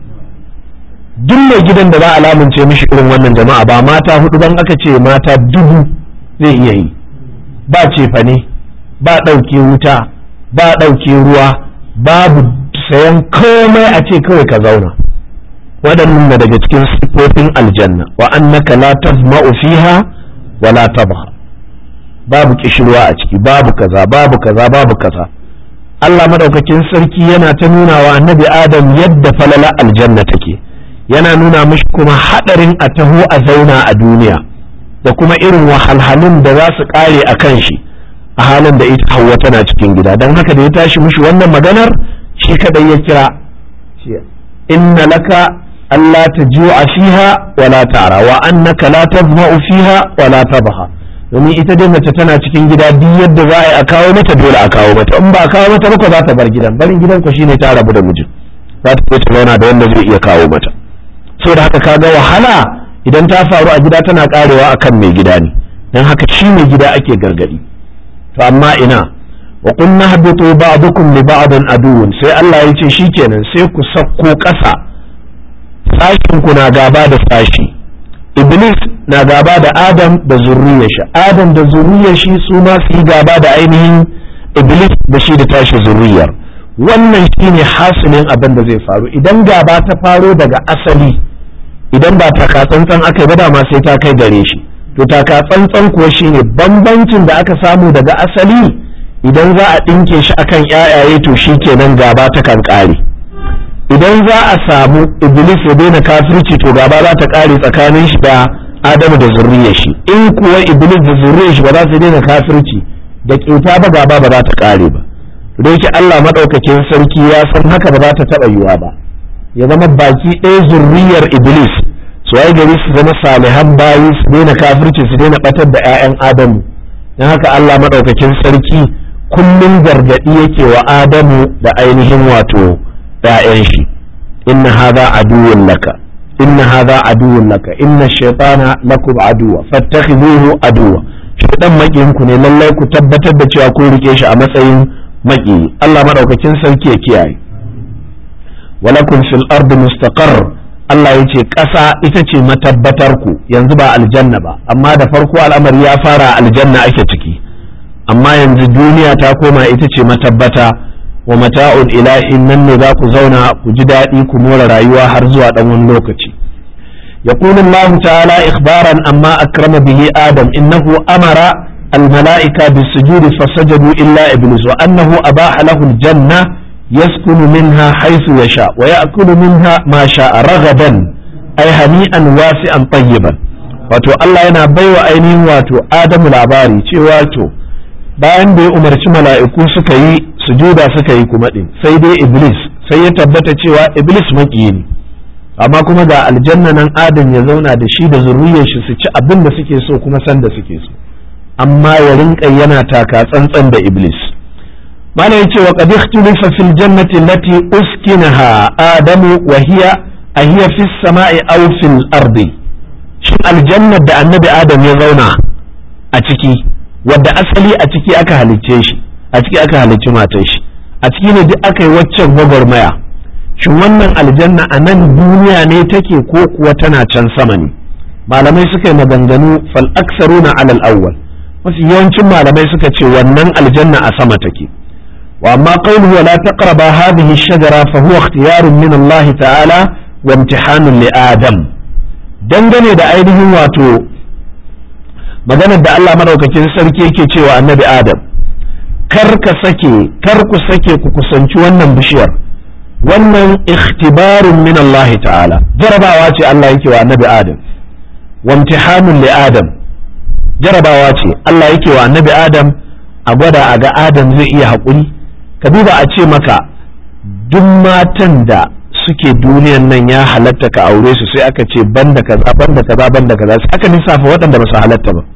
duk mai gidan da za a lamunce mishi irin wannan jama'a ba mata hudu ban aka ce mata dubu zai iya yi ba cefane ba ɗauke wuta ba ɗauke ruwa babu sayan komai a ce kawai ka zauna waɗannan na daga cikin siffofin aljanna wa annaka la tazma'u fiha wa la tabha babu kishirwa a ciki babu kaza babu kaza babu kaza Allah madaukakin sarki yana ta nuna wa annabi Adam yadda falala aljanna take yana nuna mishi kuma hadarin a taho a zauna a duniya da kuma irin wahalhalun da za su kare a kan shi a halin da ita hawa tana cikin gida don haka da ya tashi mishi wannan maganar shi kadai ya kira inna laka Allah ta a fiha wala ta'ra wa annaka la tazma'u fiha wala tabha domin ita dai mace tana cikin gida duk yadda za a yi a kawo mata dole a kawo mata in ba a kawo mata ba za ta bar gidan barin gidan ku shine ta rabu da mijin za ta ta zauna da wanda zai iya kawo mata so da haka kaga wahala idan ta faru a gida tana karewa akan mai gida ne dan haka shi mai gida ake gargadi to amma ina wa kunna habitu ba'dukum li ba'din aduwwun sai Allah ya ce shikenan sai ku sakko ƙasa sashin ku na gaba da sashi iblis na gaba da adam da zurriyar shi adam da zurriyar shi su ma su yi gaba da ainihin iblis da shi da tashi zurriyar wannan shine hasilin abin da zai faru idan gaba ta faro daga asali idan ba taka tsantsan aka yi ba dama sai ta kai gare shi to taka tsantsan kuwa shine bambancin da aka samu daga asali idan za a ɗinke shi akan ƴaƴaye to shi kenan gaba ta kan ƙare idan za a samu iblis ya daina kafirci to gaba za ta ƙare tsakanin shi da adamu da zurriyar shi in kuwa iblis da zurriyar shi ba za su daina kafirci da ƙeta ba gaba ba za ta ƙare ba da yake Allah maɗaukakin sarki ya san haka ba za ta taɓa yiwa ba ya zama baki ɗaya zurriyar iblis su ai gari su zama salihan bayi su daina kafirci su daina ɓatar da 'ya'yan adamu don haka Allah maɗaukakin sarki kullum gargaɗi yake wa Adamu da ainihin wato ‘ya'yan shi inna hadha aduwwun laka inna hadha aduwwun laka inna shaytana lakum aduwa fattakhidhuhu aduwa shaytan makiyin ku ne lallai ku tabbatar da cewa kun rike shi a matsayin maki Allah maɗaukakin sarki ya kiyaye walakum fil ardi mustaqarr Allah ya ce ƙasa ita ce matabbatar ku yanzu ba aljanna ba amma da farko al'amari ya fara aljanna ake ciki amma yanzu duniya ta koma ita ce matabbata wa mata'un ilahin nan ne za ku zauna ku ji daɗi ku more rayuwa har zuwa ɗan wani lokaci يقول الله تعالى إخبارا أما أكرم به آدم إنه أمر الملائكة بالسجود فسجدوا إلا إبليس وأنه أباح له الجنة يسكن منها حيث يشاء ويأكل منها ما شاء رغدا أي هنيئا واسعا طيبا wato Allah yana baiwa ainihin wato Adamu labari cewa to bayan da ya umarci mala'iku suka yi sujuda suka yi kuma din sai dai Iblis sai ya tabbata cewa Iblis maƙiyi ne amma kuma ga aljanna nan Adam ya zauna da shi da zurriyar shi su ci abin da suke so kuma san da suke so amma ya rinka yana taka tsantsan da Iblis mana yace wa qad ikhtulifa fil jannati allati uskinaha adamu wa hiya ahiya fis sama'i aw fil ardi shin aljannar da annabi adam ya zauna a ciki wadda asali a ciki aka halicce shi a ciki aka halicci matar shi a ciki ne duk aka yi waccan gwagwarmaya shin wannan aljanna a nan duniya ne take ko kuwa tana can sama ne malamai suka yi maganganu fal aksaruna alal awwal mafi yawancin malamai suka ce wannan aljanna a sama take وأما قوله ولا تقرب هذه الشجرة فهو اختيار من الله تعالى وامتحان لآدم dangane da ainihin wato maganar da Allah madaukakin sarki yake cewa annabi Adam kar ka sake kar ku sake ku kusanci wannan bishiyar wannan ikhtibarun min Allah ta'ala jarabawa ce Allah yake wa annabi Adam wa imtihanun li Adam jarabawa ce Allah yake wa annabi Adam a gwada a ga Adam zai iya haƙuri ka duba a ce maka duk matan da suke duniyan nan ya halatta ka aure su sai aka ce banda kaza banda kaza banda kaza sai aka lissafa waɗanda ba su halatta ba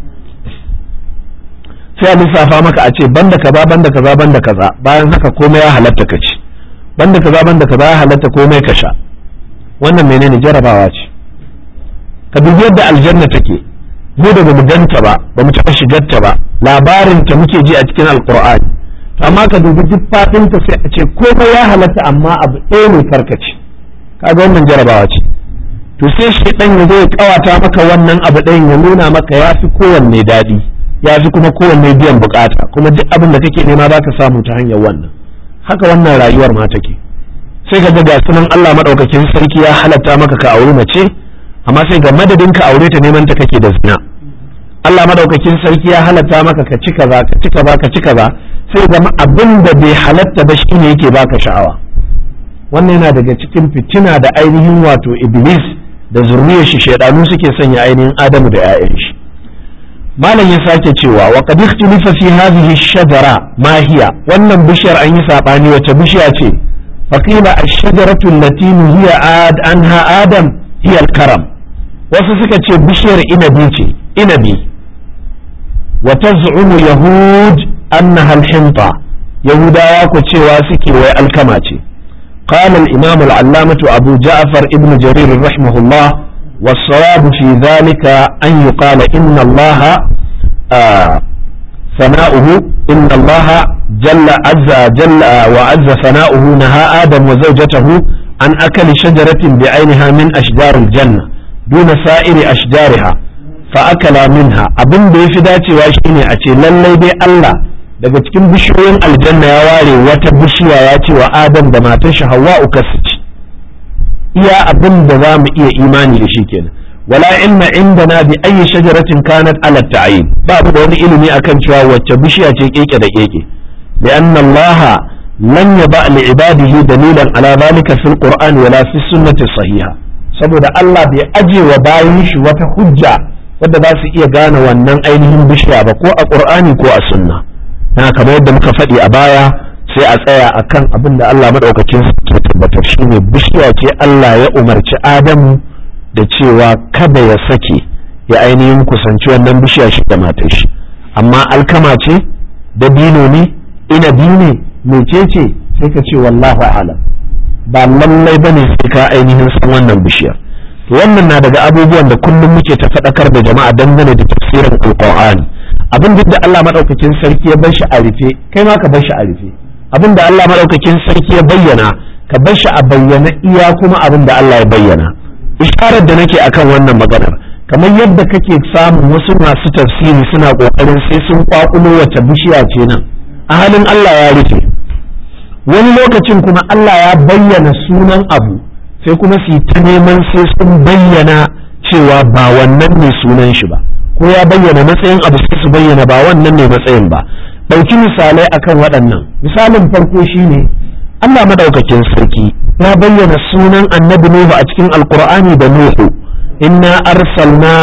sai a lissafa maka a ce banda kaza banda kaza banda kaza bayan haka komai ya halatta ka ci banda kaza banda kaza ya halatta komai ka sha wannan menene jarabawa ce ka dubi yadda aljanna take mu da bamu ganta ba bamu taɓa shigarta ba labarin ta muke ji a cikin alqur'ani amma ka dubi duk faɗin ta sai a ce komai ya halatta amma abu ɗaya ne karkace kaga wannan jarabawa ce to sai shi dan ya zo ya kawata maka wannan abu ɗayan ya nuna maka ya fi kowanne daɗi ya fi kuma kowanne biyan bukata kuma duk abin da kake nema za ka samu ta hanyar wannan haka wannan rayuwar ma take sai ka ga sunan Allah madaukakin sarki ya halatta maka ka auri mace amma sai ga madadin ka aure ta neman ta kake da zina Allah madaukakin sarki ya halatta maka ka ci kaza ka ci kaza ka ci kaza sai zama abin da bai halatta ba shine yake baka sha'awa wannan yana daga cikin fitina da ainihin wato iblis da zurriyar shi shaidanu suke sanya ainihin adamu da 'ya'yan shi malam ya sake cewa wa qad ikhtalafa fi hadhihi shajara ma hiya wannan bishiyar an yi sabani wace bishiya ce faqila ash-shajaratu allati hiya ad anha adam hiya al-karam wasu suka ce bishiyar inabi ce inabi wa taz'umu yahud annaha al-hinta yahudawa ku cewa suke wai alkama ce قال الإمام العلامة أبو جعفر ابن جرير رحمه الله والصواب في ذلك أن يقال إن الله آه ثناؤه إن الله جل عز جل وعز ثناؤه نهى آدم وزوجته عن أكل شجرة بعينها من أشجار الجنة دون سائر أشجارها فأكلا منها أبن بيفداتي واشيني أتي للي بي الله daga cikin bishiyoyin aljanna ya ware wata bishiya ya ce wa adam da matar shi hawa'u kasu ci iya abin da za mu iya imani da shi kenan wala ilma indana bi ayyi shajaratin kanat ala ta'yin babu da wani ilimi akan cewa wacce bishiya ce keke da keke lianna Allah lam yaba li ibadihi dalilan ala zalika fil qur'ani wala fi sunnati sahiha saboda Allah bai aje wa bayin shi wata hujja wadda za su iya gane wannan ainihin bishiya ba ko a qur'ani ko a sunna na kamar yadda muka faɗi a baya sai a tsaya akan abin da Allah maɗaukakin ke tabbatar shi ne bishiya ce Allah ya umarci Adamu da cewa kada ya sake ya ainihin kusanci wannan bishiya shi da matar shi amma alkama ce dabino ne inabi ne mecece sai ka ce wallahu alam ba lallai bane sai ka ainihin san wannan bishiyar wannan na daga abubuwan da kullum muke ta faɗakar da jama'a dangane da tafsirin alqur'ani abin da Allah madaukakin sarki ya bar shi a rufe kai ma ka bar shi a rufe abin da Allah madaukakin sarki ya bayyana ka bar shi a bayyana iya kuma abin da Allah ya bayyana isharar da nake akan wannan maganar kamar yadda kake samun wasu masu tafsiri suna kokarin sai sun kwakulo wace bishiya ce nan a halin Allah ya rufe wani lokacin kuma Allah ya bayyana sunan abu sai kuma su yi ta neman sai sun bayyana cewa ba wannan ne sunan shi ba ko ya bayyana matsayin abu sai su bayyana ba wannan ne matsayin ba ɗauki misalai akan waɗannan misalin farko shine Allah madaukakin sarki ya bayyana sunan annabi Nuhu a cikin alkur'ani da Nuhu inna arsalna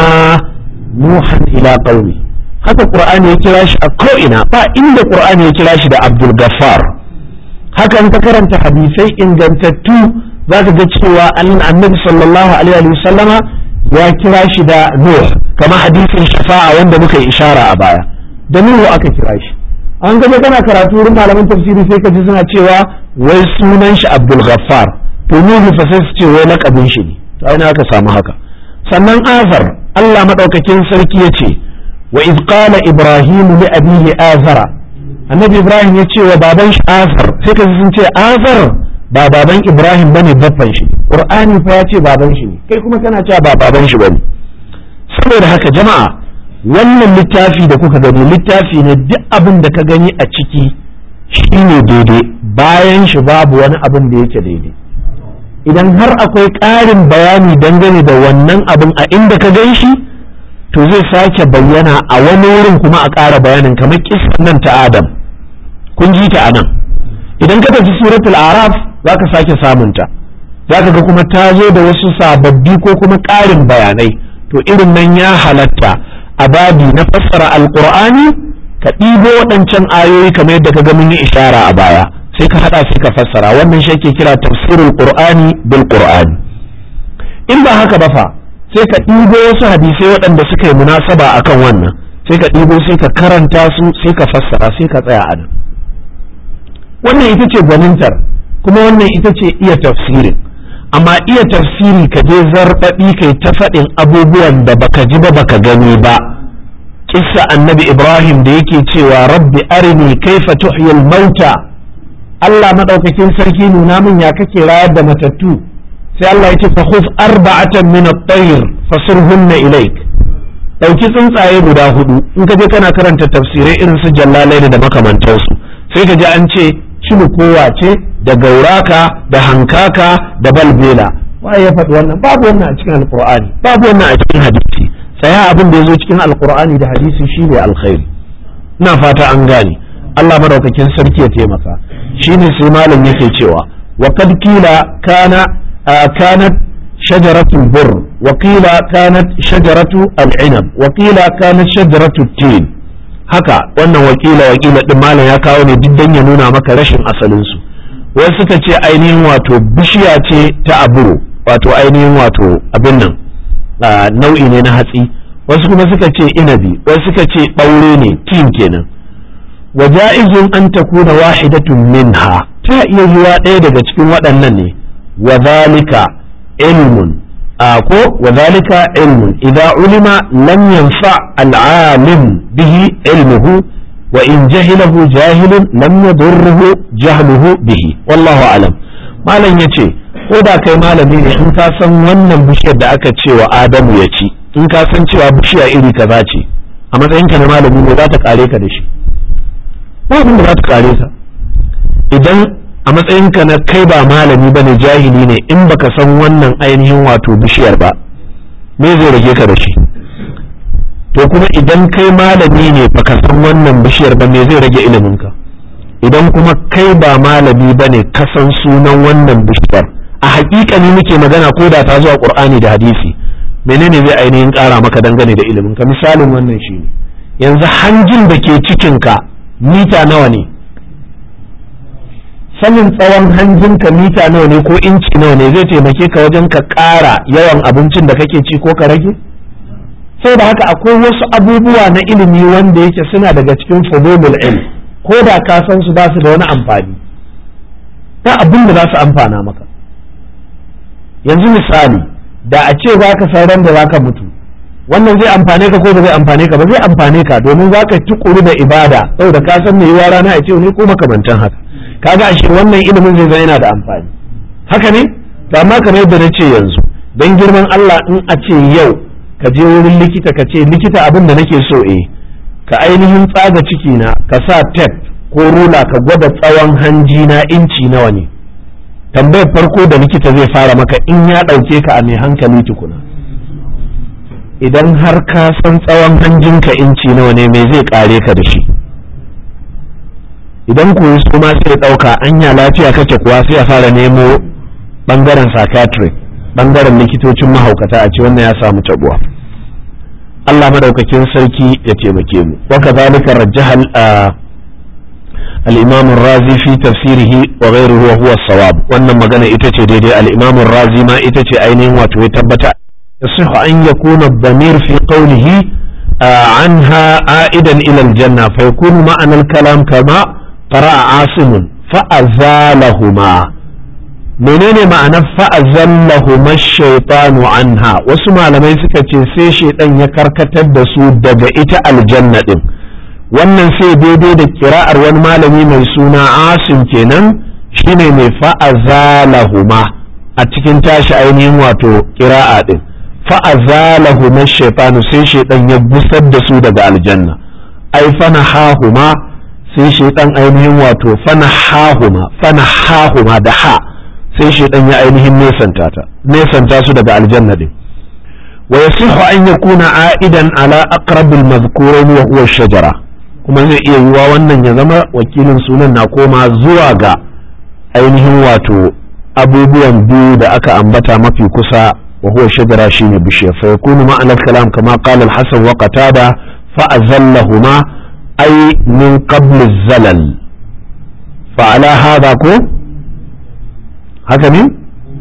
nuhan ila qaumi haka qur'ani ya kira shi a ko'ina ba inda qur'ani ya kira shi da abdul gaffar hakan ka karanta hadisai ingantattu zaka ga cewa annabi sallallahu alaihi wasallama ya kira shi da nuh kama hadisin shafa'a wanda muka yi ishara a baya da nuhu aka kira shi an gaje kana karatu wurin malaman tafsiri sai ka ji suna cewa wai sunan shi abdul ghaffar to nuhu fa sai su ce wai lakabin shi ne to ai aka samu haka sannan azar Allah madaukakin sarki ya ce wa iz qala ibrahim li abihi azara annabi ibrahim ya ce wa baban shi azar sai ka sun ce azar ba baban ibrahim bane babban shi qur'ani fa ya ce baban shi ne kai kuma kana cewa ba baban shi bane saboda haka jama'a wannan littafi da kuka gani littafi ne duk abin da ka gani a ciki shine daidai bayan shi babu wani abin da yake daidai idan har akwai ƙarin bayani dangane da wannan abin a inda ka gan shi to zai sake bayyana a wani wurin kuma a ƙara bayanin kamar kisan nan ta adam kun ji ta anan idan ka tafi suratul araf za ka sake samunta za ka ga kuma ta zo da wasu sababbi ko kuma ƙarin bayanai to irin nan ya halatta a babi na fassara alƙur'ani ka ɗibo waɗancan ayoyi kamar yadda ka ga mun yi ishara a baya sai ka hada sai ka fassara wannan shi ake kira tafsirul qur'ani bil qur'ani in ba haka ba fa sai ka ɗibo wasu hadisai waɗanda suka yi munasaba akan wannan sai ka ɗibo sai ka karanta su sai ka fassara sai ka tsaya a nan wannan ita ce gwanintar kuma wannan ita ce iya tafsirin amma iya tafsiri ka je zarbaɗi kai ta faɗin abubuwan da baka ji ba baka gani ba kissa annabi ibrahim da yake cewa rabbi arini kaifa tuhyil mauta Allah madaukakin sarki nuna min ya kake rayar da matattu sai Allah ya ce fa khuf arba'atan min at-tayr fasurhunna ilayk dauki tsuntsaye guda hudu in ka je kana karanta tafsirai irin su jallalai da makamantansu sai ka ji an ce kowa ce da gauraka da hankaka da balbela waye ya faɗi wannan babu wannan a cikin alqur'ani babu wannan a cikin hadisi tsaya abin da ya zo cikin alqur'ani da hadisi shine alkhairi ina fata an gane Allah madaukakin sarki ya taimaka shine sai malam yake cewa wa kad kila kana kanat shajaratu bur wa qila kanat shajaratu al-inab wa qila kanat shajaratu tin haka wannan wakila wakila din malam ya kawo ne duk dan ya nuna maka rashin asalin su wasu suka ce ainihin wato bishiya ce ta aburo wato ainihin wato abin nan nau'i ne na hatsi wasu kuma suka ce inabi wasu suka ce ɓaure ne tin kenan wa ja'izun an takuna wahidatun minha ta iya yiwa ɗaya daga cikin waɗannan ne wa zalika ilmun ko wa zalika ilmun idza ulima lam yanfa al'alim bihi ilmuhu wa in jahilahu jahilun lam yadurruhu jahluhu bihi wallahu alam malam yace ko da kai malami ne in ka san wannan bishiyar da aka ce wa adamu ya ci in ka san cewa bishiya iri kaza ce a matsayinka na malami ne za ta kare ka da shi ba abin da za ta kare ka idan a matsayinka na kai ba malami ba ne jahili ne in baka san wannan ainihin wato bishiyar ba me zai rage ka da shi to kuma idan kai malami ne baka san wannan bishiyar ba me zai rage iliminka idan kuma kai ba malami ba ne ka san sunan wannan bishiyar a hakikani muke magana ko da ta zuwa qur'ani da hadisi menene zai ainihin ƙara maka dangane da iliminka misalin wannan shi ne yanzu hanjin da ke cikinka mita nawa ne sanin tsawon hanjinka mita nawa ne ko inci nawa ne zai taimake ka wajen ka ƙara yawan abincin da kake ci ko ka rage saboda haka akwai wasu abubuwa na ilimi wanda yake suna daga cikin fudulul ilm ko da ka san su ba su da wani amfani ta abin da za su amfana maka yanzu misali da a ce za ka san ran da za ka mutu wannan zai amfane ka ko ba zai amfane ka ba zai amfane ka domin za ka tukuru da ibada saboda ka san mai yiwa rana a ce ne ko makamantan haka kaga ashe wannan ilimin zai zama yana da amfani haka ne to amma kamar yadda na ce yanzu dan girman Allah in a ce yau ka je wurin likita ka ce likita abin da nake so eh ka ainihin tsaga ciki na ka sa tape ko rula ka gwada tsawon hanji na inci nawa ne tambayar farko da likita zai fara maka in ya ɗauke ka a mai hankali tukuna idan har ka san tsawon hanjinka inci nawa ne mai zai kare ka da shi idan ku su ma sai ɗauka anya lafiya kake kuwa sai a fara nemo ɓangaren psychiatric ɓangaren likitocin mahaukata a ce wannan ya samu tabuwa Allah madaukakin sarki ya taimake mu wa kadhalika rajjaha الإمام الرازي في تفسيره وغيره وهو الصواب wannan magana ita ce daidai al-Imam razi ma ita ce ainihin wato ya tabbata يصح أن يكون الضمير في قوله آه عنها عائدا إلى الجنة فيكون معنى الكلام كما قرأ عاصم فأزالهما menene ma'anar fa'azallahuma shaitanu anha wasu malamai suka ce sai shaitan ya karkatar da su daga ita aljanna din wannan sai daidai da kira'ar wani malami mai suna asim kenan shine mai fa'azalahuma a cikin tashi ainihin wato kira'a din fa'azalahuma shaitanu sai shaitan ya gusar da su daga aljanna ai fana hahuma sai shaitan ainihin wato fana hahuma fana hahuma da ha sai shaitan ya ainihin nesanta ta nesanta su daga aljanna din wa yasihu an yakuna a'idan ala aqrabil madhkurain wa huwa shajara kuma zai iya yiwa wannan ya zama wakilin sunan na koma zuwa ga ainihin wato abubuwan biyu da aka ambata mafi kusa wa huwa shajara shine bishiya fa yakunu ma'ana kalam kama qala al-hasan wa qatada fa azallahuma ay min qabl az-zalal fa ala hadha ko haka ne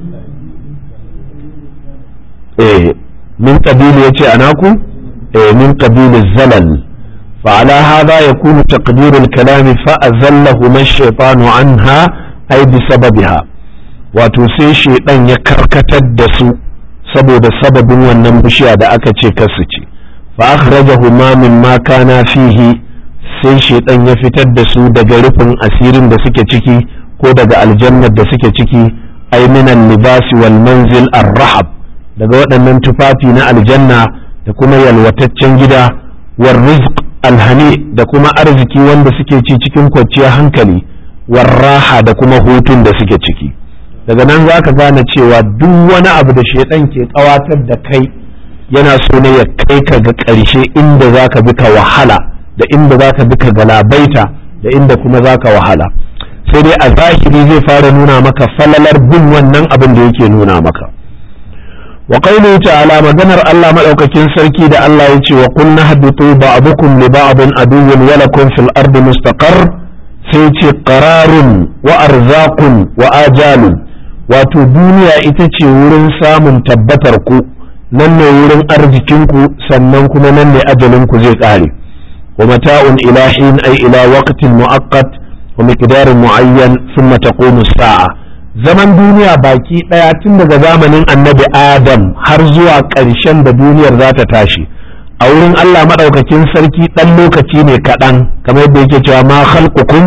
eh min qabili yace anaku eh min qabili az-zalal فعلى هذا يكون تقدير الكلام فأزلهما الشيطان عنها أي بسببها wato sai shaidan ya karkatar da su saboda sababin wannan bishiya da aka ce kasu ce fa akhrajahuma mimma kana fihi sai shaidan ya fitar da su daga rufin asirin da suke ciki ko daga aljannar da suke ciki ay minan libasi wal manzil ar-rahab daga waɗannan tufafi na aljanna da kuma yalwataccen gida war rizq alhani da kuma arziki wanda suke ci cikin kwanciyar hankali warraha da kuma hutun da suke ciki daga nan za ka gane cewa duk wani abu da shaidan ke kawatar da kai yana so ne ya kai ka ga ƙarshe inda za ka bi ka wahala da inda za ka bi ka galabaita da inda kuma za ka wahala sai dai a zahiri zai fara nuna maka falalar bin wannan abin da yake nuna maka wa qawluhu ta'ala maganar Allah madaukakin sarki da Allah ya ce wa qul nahbitu ba'dukum li ba'din aduwwun wa lakum fil ardi mustaqar sai ce qararun wa arzaqun wa ajalun wato duniya ita ce wurin samun tabbatar ku nan ne wurin arzikinku sannan kuma nan ne ajalinku zai ƙare wa mata'un ilahin ay ila waqtin mu'aqqat wa miqdarin mu'ayyan thumma taqumu sa'a zaman duniya baki daya tun daga zamanin annabi adam har zuwa ƙarshen da duniyar za ta tashi a wurin Allah madaukakin sarki dan lokaci ne kaɗan kamar yadda yake cewa ma khalqukum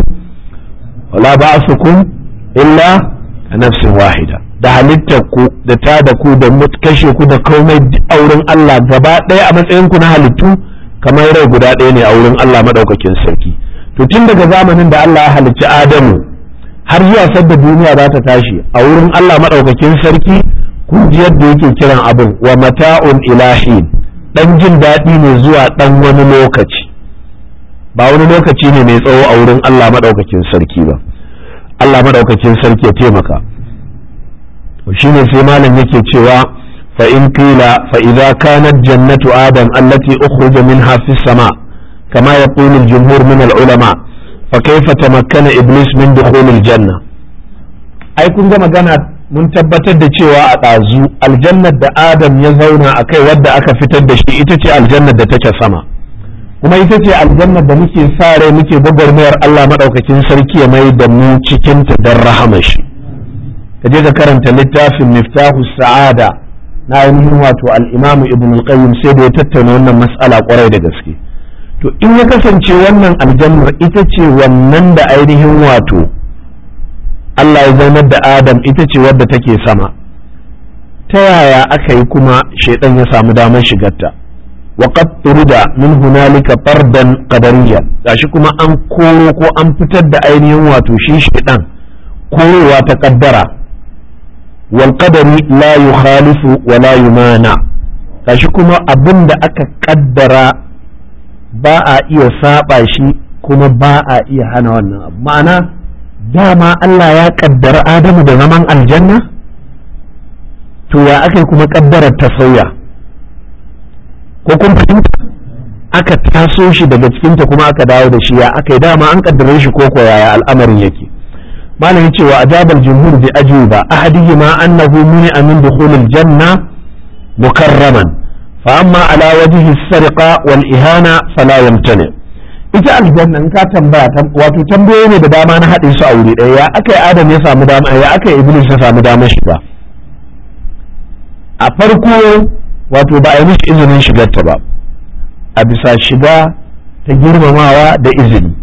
wala ba'sukum illa a nafsin wahida da halittar ku da ta da ku da kashe ku da komai a wurin Allah gaba ɗaya a matsayin ku na halittu kamar rai guda ɗaya ne a wurin Allah maɗaukakin sarki to tun daga zamanin da Allah ya halicci Adamu har zuwa sadda duniya za ta tashi a wurin Allah maɗaukakin sarki kun ji yadda yake kiran abin wa mata'un ilahin dan jin daɗi ne zuwa ɗan wani lokaci ba wani lokaci ne mai tsawo a wurin Allah maɗaukakin sarki ba Allah madaukakin sarki ya taimaka shine sai malam yake cewa fa in qila fa idza kanat jannatu adam allati ukhrija minha fi sama kama yaqulu al-jumhur min al-ulama fa kayfa tamakkana iblis min dukhul al-janna ai kun ga magana mun tabbatar da cewa a ɗazu aljannar da adam ya zauna a kai wadda aka fitar da shi ita ce aljannar da take sama kuma ita ce aljannar da muke sa rai muke gwagwarmayar Allah maɗaukakin sarki ya mai da mu cikinta don rahama shi ka je ka karanta littafin miftahu sa'ada na ainihin wato al'imamu ibn al-qayyim sai da ya tattauna wannan mas'ala kwarai da gaske to in ya kasance wannan aljannar ita ce wannan da ainihin wato Allah ya zaunar da Adam ita ce wadda take sama ta yaya aka yi kuma shaidan ya samu damar shigarta wa qad turida min hunalika fardan qadariyya gashi kuma an koro ko an fitar da ainihin wato shi shaidan korowa ta kaddara wal qadari la yukhalifu wa la yumana gashi kuma abin da aka kaddara ba a iya saba shi kuma ba a iya hana wannan abu ma'ana dama Allah ya kaddara Adamu da zaman aljanna to ya aka kuma kaddarar ta sauya ko kun fahimta aka taso shi daga cikinta kuma aka dawo da shi ya aka yi dama an kaddare shi ko ko yaya al'amarin yake malam yace wa ajabal jumhur bi ajuba ahadihima annahu muni'a min dukhulil janna mukarraman fa amma ala wajhi as-sarqa wal ihana fala yamtani ita aljanna in ka tambaya wato tambayoyi ne da dama na haɗe su a wuri ɗaya ya aka yi adam ya samu dama ya aka yi iblis ya samu damar shiga a farko wato ba a yi mishi izinin shigarta ba a bisa shiga ta girmamawa da izini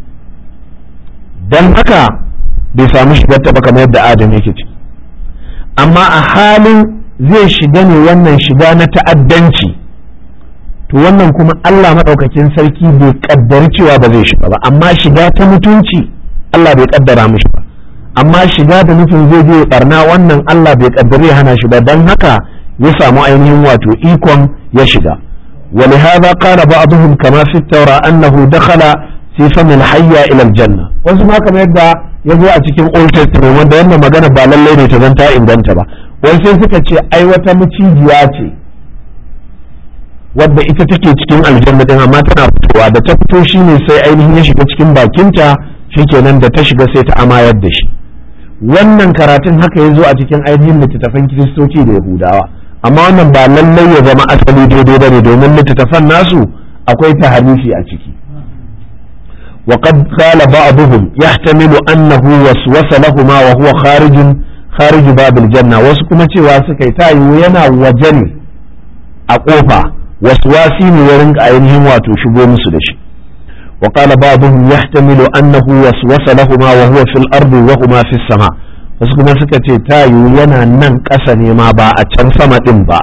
don haka bai samu shigarta ba kamar yadda adam yake ciki amma a halin zai shiga ne wannan shiga na ta'addanci to wannan kuma Allah maɗaukakin sarki bai kaddari cewa ba zai shiga ba amma shiga ta mutunci Allah bai kaddara mishi ba amma shiga da nufin zai je barna wannan Allah bai kaddari ya hana shi ba dan haka ya samu ainihin wato ikon ya shiga ولهذا قال بعضهم كما في التوراة أنه دخل في فم الحية إلى الجنة wasu ma kamar yadda ya zo a cikin Old Testament wanda wannan magana ba lallai ne ta zanta inganta ba wasu sai suka ce ai wata macijiya ce wadda ita take cikin aljanna din amma tana fitowa da ta fito shine sai ainihin ya shiga cikin bakinta shikenan da ta shiga sai ta amayar da shi wannan karatun haka ya zo a cikin ainihin littattafan kiristoci da yahudawa amma wannan ba lallai ya zama asali daidai ba ne domin littattafan nasu akwai taharifi a ciki وقد قال بعضهم يحتمل أنه وسوس لهما وهو خارج خارج باب الجنة وسكما cewa suka yi tayi yana waje ne a kofa waswasi ne ya rinka ainihin wato shigo musu da shi وقال بعضهم يحتمل أنه وسوس لهما وهو في الأرض وهما في السماء wasu kuma suka ce ta yiwu yana nan ƙasa ne ma ba a can sama ɗin ba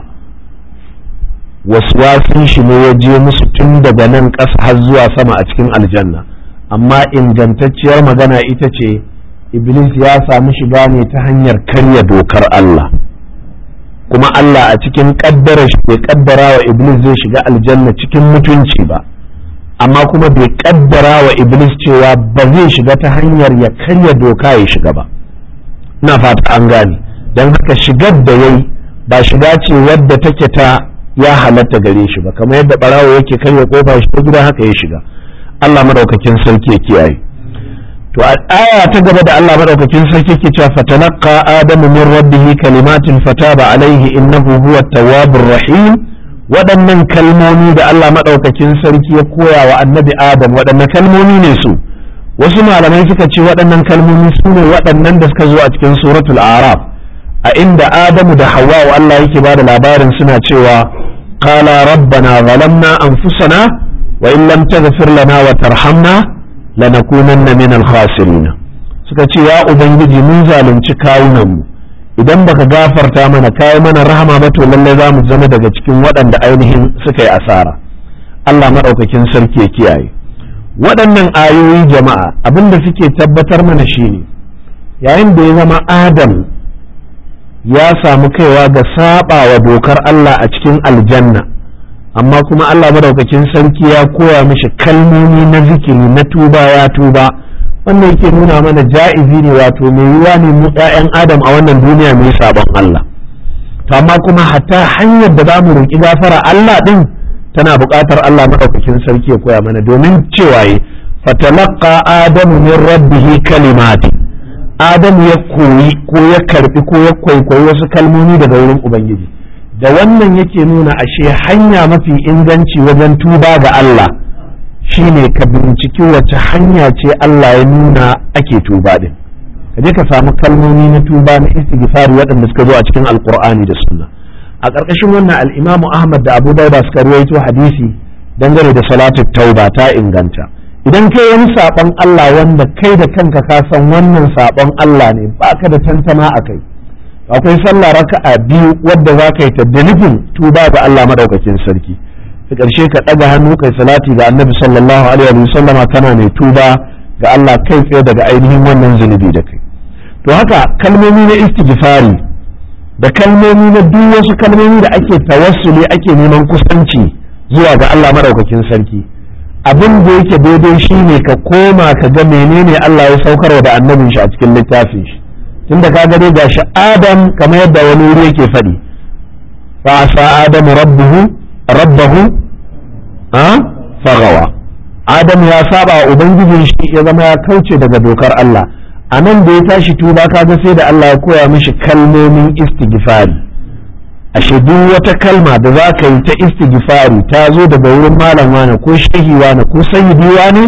waswasin shi ne ya je musu tun daga nan ƙasa har zuwa sama a cikin aljanna amma ingantacciyar magana ita ce iblis ya samu shiga ne ta hanyar karya dokar Allah kuma Allah a cikin ƙaddara shi bai ƙaddara wa iblis zai shiga aljanna cikin mutunci ba amma kuma bai ƙaddara wa iblis cewa ba zai shiga ta hanyar ya karya doka ya shiga ba ina fata an gane don haka shigar da yayi ba shiga ce wadda take ta ya halatta gare shi ba kamar yadda barawo yake karya kofa shi ta gida haka ya shiga Allah madaukakin sarki ya kiyaye to a aya ta gaba da Allah madaukakin sarki ke cewa fatalaqa adamu min rabbih kalimatin fataba alaihi innahu huwa tawwabur rahim waɗannan kalmomi da Allah madaukakin sarki ya koya wa annabi adam waɗannan kalmomi ne su wasu malamai suka ce waɗannan kalmomi su ne waɗannan da suka zo a cikin suratul araf a inda adamu da hawa Allah yake ba da labarin suna cewa qala rabbana zalamna anfusana wa in lam taghfir lana wa tarhamna lanakunanna min al-khasirin suka ce ya ubangiji mun zalunci kawunan mu idan baka gafarta mana kai mana rahama ba to lalle za mu zama daga cikin waɗanda ainihin suka yi asara Allah madaukakin sarki ya kiyaye waɗannan ayoyi jama'a abinda suke tabbatar mana shine yayin da ya zama adam ya samu kaiwa ga saba wa dokar Allah a cikin aljanna amma kuma Allah madaukakin sarki ya koya mishi kalmomi na zikiri na tuba ya tuba wannan yake nuna mana ja'izi ne wato mai yiwa ne mu ƴaƴan adam a wannan duniya mai sabon Allah to amma kuma hatta hanyar da za mu roƙi gafara Allah din tana buƙatar Allah maɗaukakin sarki ya koya mana domin cewa yi fatalaqa adamu min rabbihi kalimati adamu ya koyi ko ya karbi ko ya kwaikwayi wasu kalmomi daga wurin ubangiji da wannan yake nuna ashe hanya mafi inganci wajen tuba ga Allah shine ka binciki wace hanya ce Allah ya nuna ake tuba din ka je ka samu kalmomi na tuba na istighfar waɗanda suka zo a cikin alqur'ani da sunna a ƙarƙashin wannan al-Imam Ahmad da Abu Dawud suka ruwaito hadisi dangane da salatu tauba ta inganta idan kai wani saɓon Allah wanda kai da kanka ka san wannan saɓon Allah ne baka da tantama a kai akwai sallah raka'a biyu wadda za ka yi ta da nufin tuba ga Allah madaukakin sarki ta ƙarshe ka ɗaga hannu kai salati ga annabi sallallahu alaihi wa sallama kana mai tuba ga Allah kai tsaye daga ainihin wannan zunubi da kai to haka kalmomi na istighfari da kalmomi na duk wasu kalmomi da ake tawassuli ake neman kusanci zuwa ga Allah madaukakin sarki abin da yake daidai shine ka koma ka ga menene Allah ya saukarwa da annabin shi a cikin littafin shi tunda ka gare gashi Adam kamar yadda wani wuri yake faɗi fa asa adamu rabbuhu rabbahu a fagawa Adam ya saba wa ubangijin shi ya zama ya kauce daga dokar Allah a nan da ya tashi tuba kaga sai da Allah ya koya mishi kalmomin istighfari ashe duk wata kalma da za ka yi ta istighfari ta zo daga wurin malam wane ko shehi wane ko sayyidi wane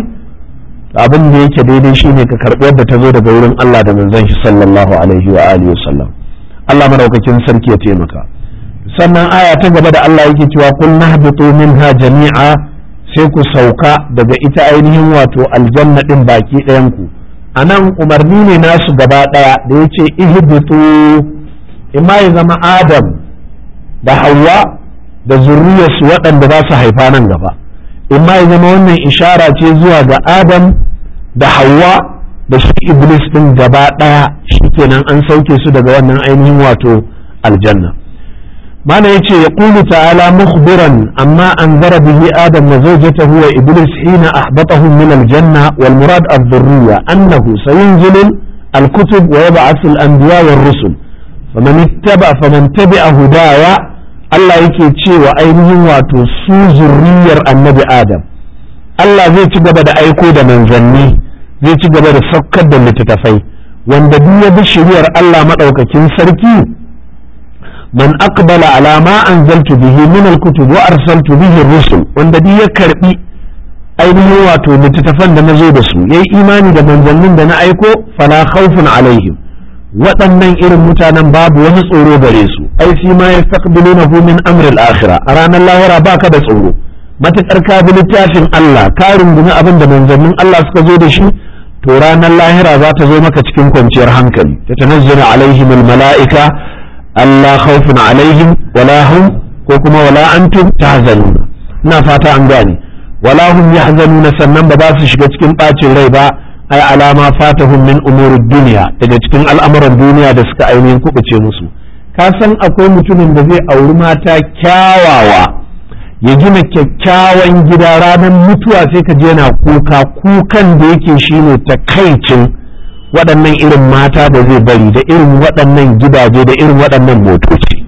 abin da yake daidai shine ka karɓi yadda ta zo daga wurin Allah da manzon shi sallallahu alaihi wa alihi wasallam Allah madaukakin sarki ya taimaka sannan aya ta gaba da Allah yake cewa kul nahbitu minha jami'a sai ku sauka daga ita ainihin wato aljanna din baki ɗayan ku anan umarni ne nasu gaba ɗaya da yace ihbitu imma ya zama adam da hawa da zurriyarsu waɗanda za su haifa nan gaba imma ya zama wannan ishara ce zuwa ga adam da hawa da shi iblis ɗin gaba ɗaya shikenan an sauke su daga wannan ainihin wato aljanna mana yace ya qulu ta'ala mukhbiran amma anzara bihi adam wa zawjatahu wa iblis hina ahbatahum min aljanna wal murad adh-dhurriyya annahu sayunzilu al-kutub wa yab'athu al-anbiya war-rusul faman ittaba faman tabi'a hudaya Allah yake cewa ainihin wato su zurriyar annabi Adam Allah zai ci gaba da aiko da manzanni zai ci gaba da saukar da littattafai wanda duk ya bi shiriyar Allah madaukakin sarki man aqbala ala ma anzaltu bihi min al-kutub wa arsaltu bihi rusul wanda duk ya karbi ainihin wato littattafan da na zo da su yayi imani da manzannin da na aiko fala khawfun alaihim waɗannan irin mutanen babu wani tsoro gare su ai fi ma yastaqbilunahu min amri al-akhirah a ranar lahira baka da tsoro matakar ka bi littafin Allah ka rungumi abin da manzannin Allah suka zo da shi to ranar lahira za ta zo maka cikin kwanciyar hankali ta tanazzala alaihim al-mala'ika Allah khawfun alaihim wala hum ko kuma wala antum tahzanuna ina fata an gane wala hum yahzanuna sannan ba za su shiga cikin bacin rai ba ai alama fatahum min umurid duniya daga cikin al'amuran duniya da suka ainihin kubuce musu ka san akwai mutumin da zai auri mata kyawawa ya gina kyakkyawan gida ranar mutuwa sai ka je yana kuka kukan da yake shine takaicin waɗannan irin mata da zai bari da irin waɗannan gidaje da irin waɗannan motoci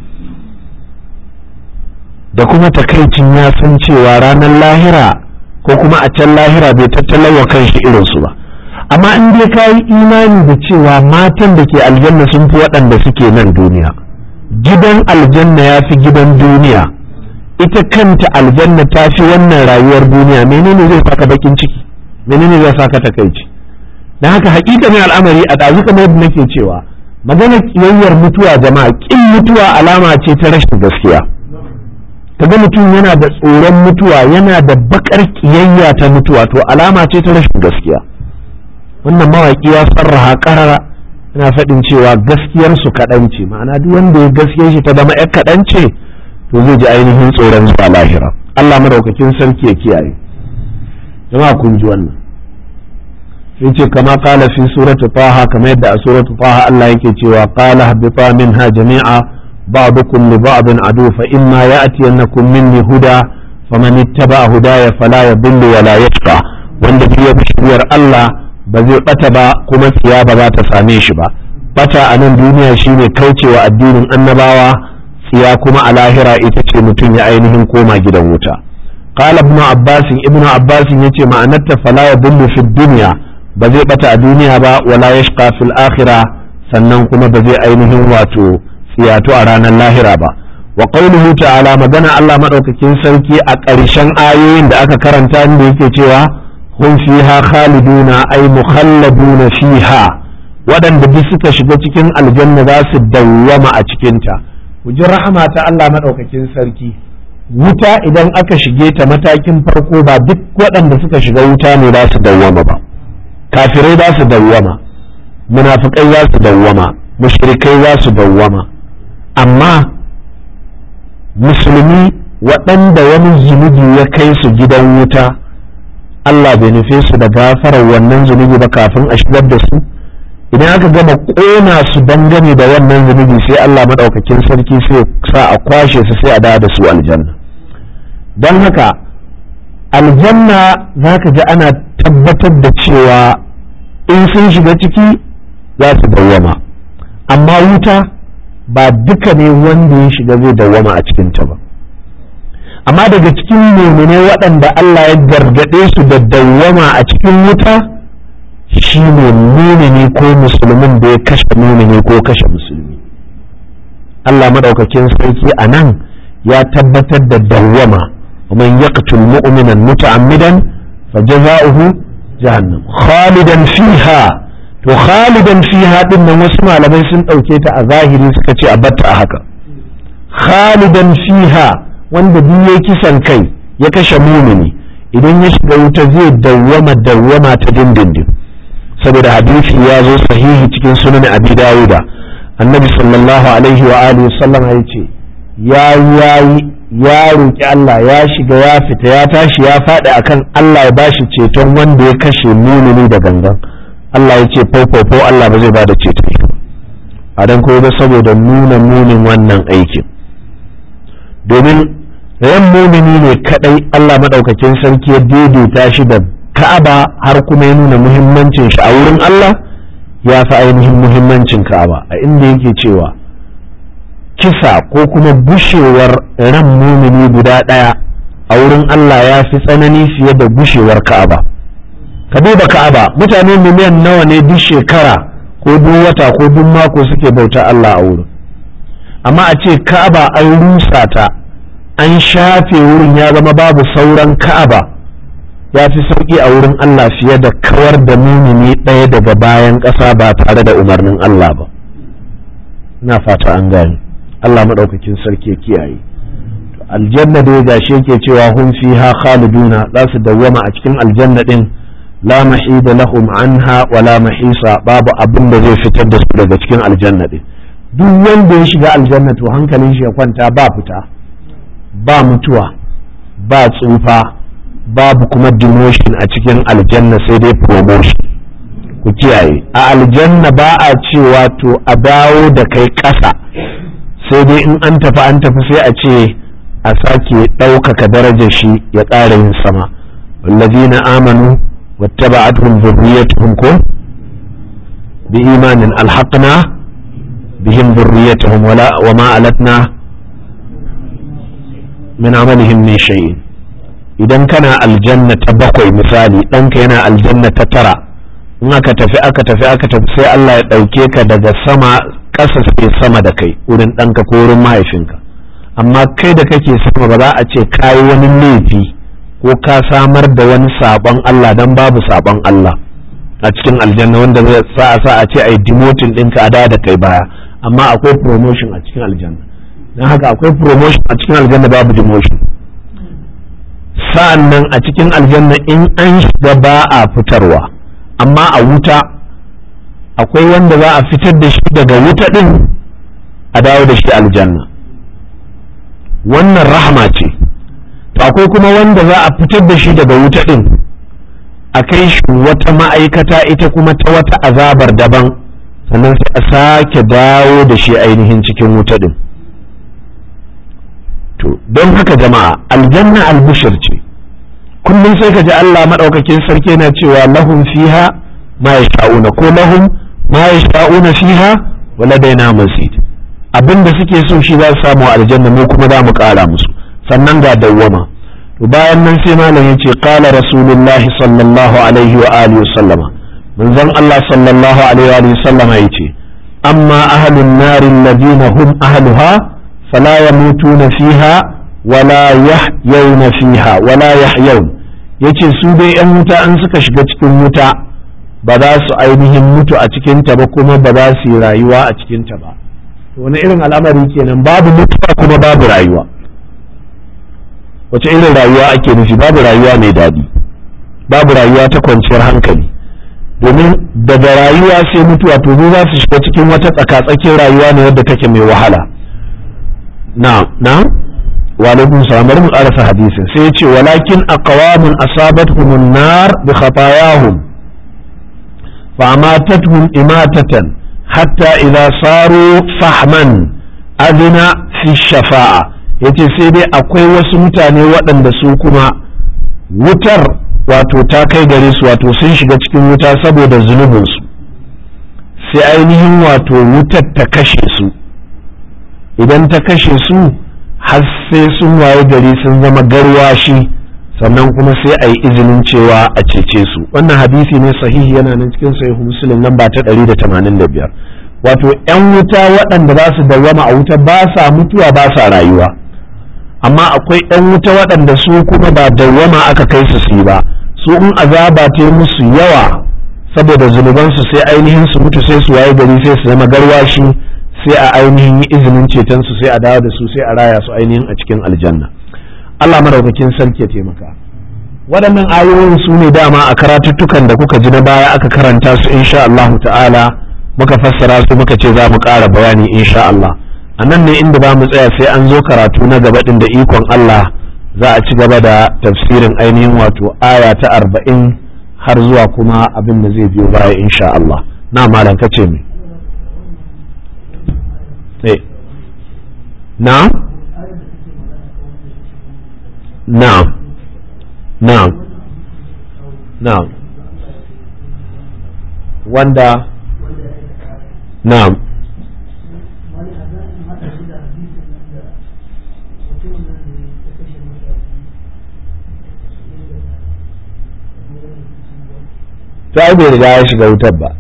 da kuma takaicin ya san cewa ranar lahira ko kuma a can lahira bai tattalawa kanshi irinsu ba amma in dai ka yi imani da cewa matan da ke aljanna sun fi waɗanda suke nan duniya gidan aljanna ya fi gidan duniya ita kanta aljanna ta fi wannan rayuwar duniya menene zai saka bakin ciki menene zai saka takaici don haka hakikanin al'amari a ɗazu kamar yadda nake cewa magana kiyayyar mutuwa jama'a kin mutuwa alama ce ta rashin gaskiya kaga mutum yana da tsoron mutuwa yana da bakar kiyayya ta mutuwa to alama ce ta rashin gaskiya wannan mawaƙi ya sarraha ƙarara yana faɗin cewa gaskiyar su kaɗan ce ma'ana duk wanda ya gaskiyar shi ta zama ƴar kaɗan ce to zai ji ainihin tsoron zuwa lahira Allah madaukakin sarki ya kiyaye jama'a kun ji wannan sai ce kama qala fi surati taha kamar yadda a surati taha Allah yake cewa qala habita minha jami'a ba'dukum li ba'din adu fa imma ya'tiyannakum minni huda faman ittaba hudaya fala yadhillu wa la yashqa wanda ya bi shiriyar Allah ba zai bata ba kuma tsiya ba za ta same shi ba bata a nan duniya shine kaucewa addinin annabawa tsiya kuma a lahira ita ce mutum ya ainihin koma gidan wuta qala ibn abbas ibn abbas yace ma'anarta fala yadullu fi dunya ba zai bata a duniya ba wala yashqa fil akhirah sannan kuma ba zai ainihin wato tsiyato a ranar lahira ba wa qawluhu ta'ala magana Allah madaukakin sarki a ƙarshen ayoyin da aka karanta inda yake cewa hum fiha khaliduna ay mukhalladuna fiha waɗanda duk suka shiga cikin aljanna za su dawwama a cikinta ku ji rahama ta Allah madaukakin sarki wuta idan aka shige ta matakin farko ba duk waɗanda suka shiga wuta ne za su dawwama ba kafirai za su dawwama munafikai za su dawwama mushrikai za su dawwama amma musulmi waɗanda wani zunubi ya kai su gidan wuta Allah bai nufe su da gafarar wannan zunubi ba kafin a shigar da su idan aka gama ƙona su dangane da wannan zunubi sai Allah maɗaukakin sarki sai sa a kwashe su sai a dawo da su aljanna don haka aljanna za ka ji ana tabbatar da cewa in sun shiga ciki za su dawwama amma wuta ba duka ne wanda ya shiga zai dawwama a cikinta ba amma daga cikin mumine waɗanda Allah ya gargaɗe su da dawwama a cikin wuta shi ne mumini ko musulmin da ya kashe mumini ko kashe musulmi Allah maɗaukakin sarki a nan ya tabbatar da dawwama ومن يقتل مؤمنا متعمدا فجزاؤه جهنم خالدا فيها to khalidan fiha din nan wasu malamai sun ɗauke ta a zahiri suka ce a batta a haka khalidan fiha wanda duk ya kisan kai ya kashe mumini idan ya shiga wuta zai dawwama dawwama ta dindindin saboda hadisi ya zo sahihi cikin sunan abi dawuda annabi sallallahu alaihi wa alihi sallam ya ce ya yayi ya roki Allah ya shiga ya fita ya tashi ya faɗi akan Allah ya bashi ceton wanda ya kashe mumini da gangan Allah ya ce fofofo Allah ba zai ba da ceto a dan koyi ba saboda nuna munin wannan aikin domin ran mumini ne kadai Allah madaukakin sarki ya daidaita shi da Ka'aba har kuma ya nuna muhimmancin shi a wurin Allah ya fi ainihin muhimmancin Ka'aba a inda yake cewa kisa ko kuma gushewar ran mumini guda ɗaya a wurin Allah ya fi tsanani fiye da gushewar Ka'aba. ka duba ka'aba mutane miliyan nawa ne duk shekara ko duk wata ko duk mako suke bauta Allah a wurin amma a ce ka'aba an rusa ta an shafe wurin ya zama babu sauran ka'aba ya fi sauƙi a wurin Allah fiye da kawar da mumini ɗaya daga bayan ƙasa ba tare da umarnin Allah ba ina fata an gane Allah maɗaukakin sarki ya kiyaye aljanna dai gashi yake cewa hum fiha khaliduna za su dawwama a cikin aljanna din la mahida lahum anha wa la mahisa babu abin da zai fitar da su daga cikin aljanna din duk wanda ya shiga aljanna to hankalin shi ya kwanta ba fita ba mutuwa ba tsufa babu kuma demotion a cikin aljanna sai dai promotion ku kiyaye a aljanna ba a cewa to a dawo da kai ƙasa sai dai in an tafi an tafi sai a ce a sake ɗaukaka darajar shi ya ƙara yin sama wallazina amanu واتبعتهم ذريتهم كن بإيمان ألحقنا بهم ذريتهم ولا وما ألتنا من عملهم من شيء idan kana aljanna ta bakwai misali ɗanka yana aljanna ta tara in aka tafi aka tafi aka tafi sai Allah ya ɗauke ka daga sama ƙasa sai sama da kai wurin ɗanka ko wurin mahaifinka amma kai da kake sama ba za a ce kayi wani laifi ko ka samar da wani sabon Allah dan babu sabon Allah a cikin aljanna wanda zai sa a sa a ce ai demoting ɗinka a da da kai baya amma akwai promotion a cikin aljanna don haka akwai promotion a cikin aljanna babu demotion sa'an nan a cikin aljanna in an shiga ba a fitarwa amma a wuta akwai wanda za a fitar da shi daga wuta ɗin a dawo da shi aljanna wannan rahama ce to akwai kuma wanda za a fitar da shi daga wuta ɗin a kai shi wata ma'aikata ita kuma ta wata azabar daban sannan sai a sake dawo da shi ainihin cikin wuta ɗin to don haka jama'a aljanna albushir ce kullum sai ka ji Allah maɗaukakin sarki yana cewa lahum fiha ma yasha'una ko lahum ma yasha'una fiha wa ladaina mazid abinda suke so shi za su samu aljanna mu kuma za mu ƙara musu sannan ga dawwama to bayan nan sai malam ya ce qala rasulullahi sallallahu alaihi wa alihi sallama manzon Allah sallallahu alaihi wa sallama yace amma ahlun nar alladhina hum ahluha fala yamutuna fiha wala yahyawna fiha wala yahyawn yace su dai yan wuta an suka shiga cikin wuta ba za su ainihin mutu a cikinta ba kuma ba za su yi rayuwa a cikinta ba to wani irin al'amari kenan babu mutuwa kuma babu rayuwa wace irin rayuwa ake nufi babu rayuwa mai daɗi babu rayuwa ta kwanciyar hankali domin daga rayuwa sai mutuwa to za su shiga cikin wata tsakatsakin rayuwa ne wadda take mai wahala na na wa alaikum salam bari mu karasa hadisin sai ya ce walakin aqwamun asabatuhum an-nar bi khatayahum fa amatatuhum imatatan hatta idza saru fahman adina fi shafa'a yace sai dai akwai wasu mutane waɗanda su kuma wutar wato ta kai gare su wato sun shiga cikin wuta saboda zunubinsu sai ainihin wato wutar ta kashe su idan ta kashe su har sai sun waye gari sun zama garwashi sannan kuma sai a yi izinin cewa a cece su wannan hadisi ne sahihi yana nan cikin sahihu muslim nan ba ta 185 wato 'yan wuta waɗanda za su dawwama a wuta ba sa mutuwa ba sa rayuwa amma akwai 'yan wuta waɗanda su kuma ba dawwama aka kai su su yi ba su in azaba ta yi musu yawa saboda zunubansu sai ainihin su mutu sai su waye gari sai su zama garwashi sai a ainihin yi izinin ceton su sai a dawo da su sai a raya su ainihin a cikin aljanna Allah madaukakin sarki ya taimaka waɗannan ayoyin su ne dama a karatuttukan da kuka ji na baya aka karanta su insha Allah ta'ala muka fassara su muka ce za mu ƙara bayani insha Allah a nan ne inda ba mu tsaya sai an zo karatu na gaba ɗin da ikon Allah za a ci gaba da tafsirin ainihin wato aya ta arba'in har zuwa kuma abin da zai biyo baya insha Allah na malam ka ce mai na na na na wanda na ta bai riga ya shiga wutar ba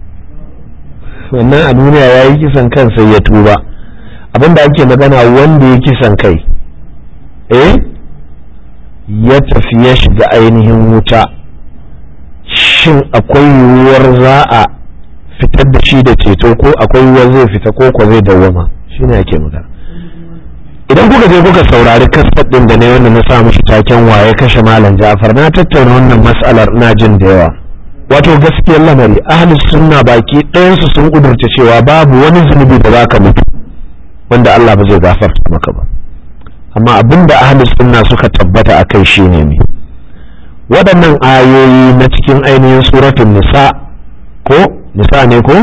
wannan a duniya ya yi kisan kan sai ya tuba abinda ake magana wanda ya kisan kai eh ya tafi ya shiga ainihin wuta shin akwai yiwuwar za a fitar da shi da ceto ko akwai yiwuwar zai fita ko ko zai dawwama shi ne ake magana idan kuka je kuka saurari kasar ɗin da ne wanda na sa mishi taken waye kashe malam ja'far na tattauna wannan mas'alar ina jin da yawa wato gaskiyar lamari ahli sunna baki ɗayansu sun kudurta cewa babu wani zunubi da za ka mutu wanda Allah ba zai gafarta maka ba amma abin da ahli sunna suka tabbata a kai shine ne waɗannan ayoyi na cikin ainihin suratun nisa ko nisa ne ko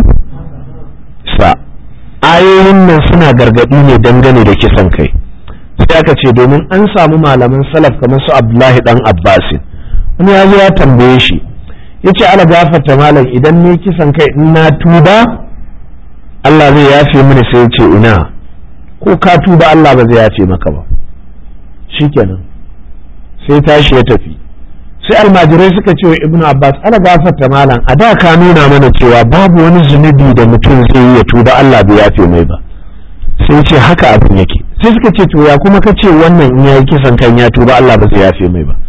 sa ayoyin nan suna gargaɗi ne dangane da kisan kai sai aka ce domin an samu malaman salaf kamar su abdullahi dan abbasin wani ya zo ya tambaye shi ya ce ala gafarta malam idan ne kisan kai in na tuba Allah zai yafe mini sai ya ce ina ko ka tuba Allah ba zai yafe maka ba shikenan sai tashi ya tafi sai almajirai suka ce wa ibnu abbas ala gafarta malam a da ka nuna mana cewa babu wani zunubi da mutum zai yi ya tuba Allah bai yafe mai ba sai ce haka abin yake sai suka ce to ya kuma ka ce wannan in yayi kisan kan ya tuba Allah ba zai yafe mai ba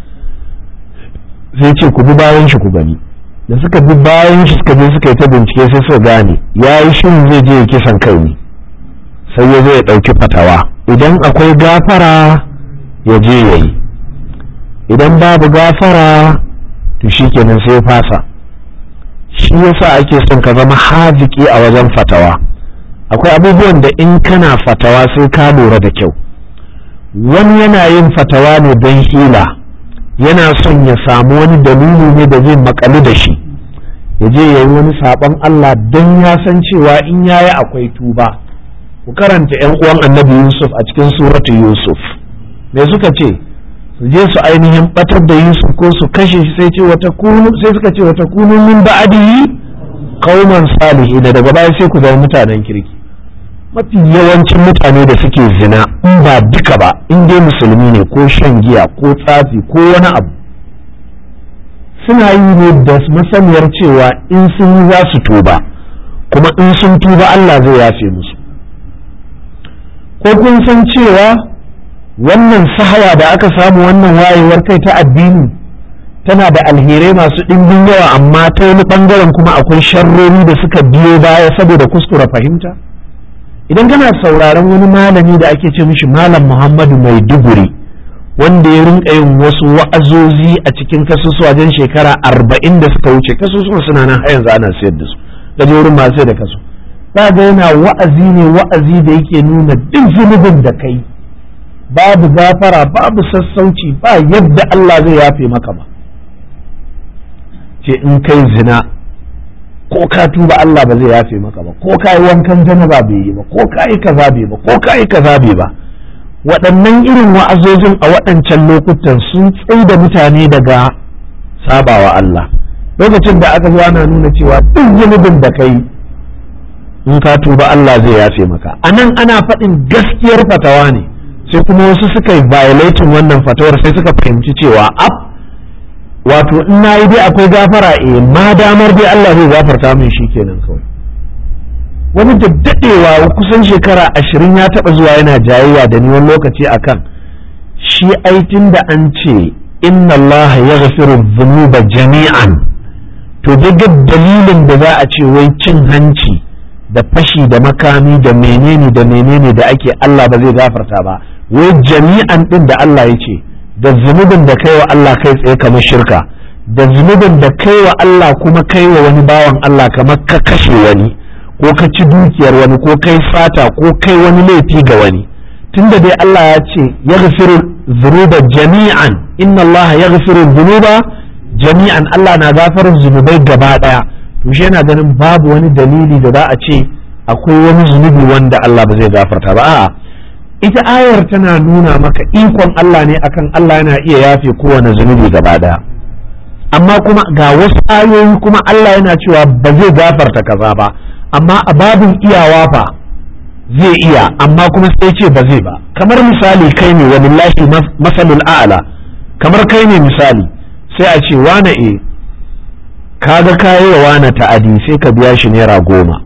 sai ce ku bi bayan shi ku gani da suka bi bayan shi suka je suka yi ta bincike sai suka gane ya yi shirin zai je kisan kai ne sai ya zo ya ɗauki fatawa idan akwai gafara ya je ya yi idan babu gafara to shi kenan sai fasa shi yasa ake son ka zama haziki a wajen fatawa akwai abubuwan da in kana fatawa sai ka lura da kyau wani yana yin fatawa ne don hila yana son ya samu wani dalili ne da zai makalu da shi ya je ya yi wani saɓon Allah don ya san cewa in yayi akwai tuba ku karanta 'yan uwan annabi Yusuf a cikin suratu Yusuf me suka ce su je su ainihin batar da Yusuf ko su kashe shi sai ce wata kunu sai suka ce wata kunu min ba'dihi qauman salihin da daga baya sai ku zama mutanen kirki mafi yawancin mutane da suke zina in ba duka ba in dai musulmi ne ko shan giya ko tsafi ko wani abu suna yi ne da masaniyar cewa in sun yi za su tuba kuma in sun tuba Allah zai yafe musu ko kun san cewa wannan sahawa da aka samu wannan wayewar kai ta addini tana da alherai masu ɗimbin yawa amma ta wani ɓangaren kuma akwai sharrori da suka biyo baya saboda kuskura fahimta idan kana sauraron wani malami da ake ce mishi malam muhammadu mai duguri wanda ya rinka yin wasu wa'azozi a cikin kasusuwa wajen shekara arba'in da suka wuce kasusuwa suna nan har yanzu ana sayar da su gaje wurin masu sayar da kasu za ga yana wa'azi ne wa'azi da yake nuna duk zunubin da kai babu gafara babu sassauci ba yadda Allah zai yafe maka ba ce in kai zina ko ka tuba Allah ba zai yafe maka ba ko ka yi wankan janaba bai yi ba ko ka yi kaza bai ba ko ka yi kaza bai ba waɗannan irin wa'azozin a waɗancan lokutan sun da mutane daga sabawa Allah lokacin da aka zo ana nuna cewa duk zunubin da kai in ka tuba Allah zai yafe maka a nan ana faɗin gaskiyar fatawa ne sai kuma wasu suka yi violating wannan fatawar sai suka fahimci cewa ab wato in na yi dai akwai gafara eh ma damar dai Allah zai gafarta min shi kenan kawai wani da daɗewa kusan shekara ashirin ya taɓa zuwa yana jayayya da ni wani lokaci akan shi aitin da an ce inna Allah ya gafiru zunuba jami'an to daga dalilin da za a ce wai cin hanci da fashi da makami da menene da menene da ake Allah ba zai gafarta ba wai jami'an din da Allah ya ce da zunubin da kai wa Allah kai tsaye kamar shirka da zunubin da kai wa Allah kuma kai wa wani bawan Allah kamar ka kashe wani ko ka ci dukiyar wani ko kai fata ko kai wani laifi ga wani tunda dai Allah ya ce ya gafiru zunuba jami'an inna Allah ya gafiru zunuba jami'an Allah na gafarin zunubai gaba daya to shi yana ganin babu wani dalili da za a ce akwai wani zunubi wanda Allah ba zai gafarta ba a'a ita ayar tana nuna maka ikon Allah ne akan Allah yana iya yafe kowane zunubi gaba daya amma kuma ga wasu ayoyi kuma Allah yana cewa ba zai gafarta kaza ba amma a babin iyawa fa zai iya amma kuma sai ce ba zai ba kamar misali kai ne walillahi masalul a'la kamar kai ne misali sai a ce wane e kaga kayi wa wane ta'adi sai ka biya shi naira goma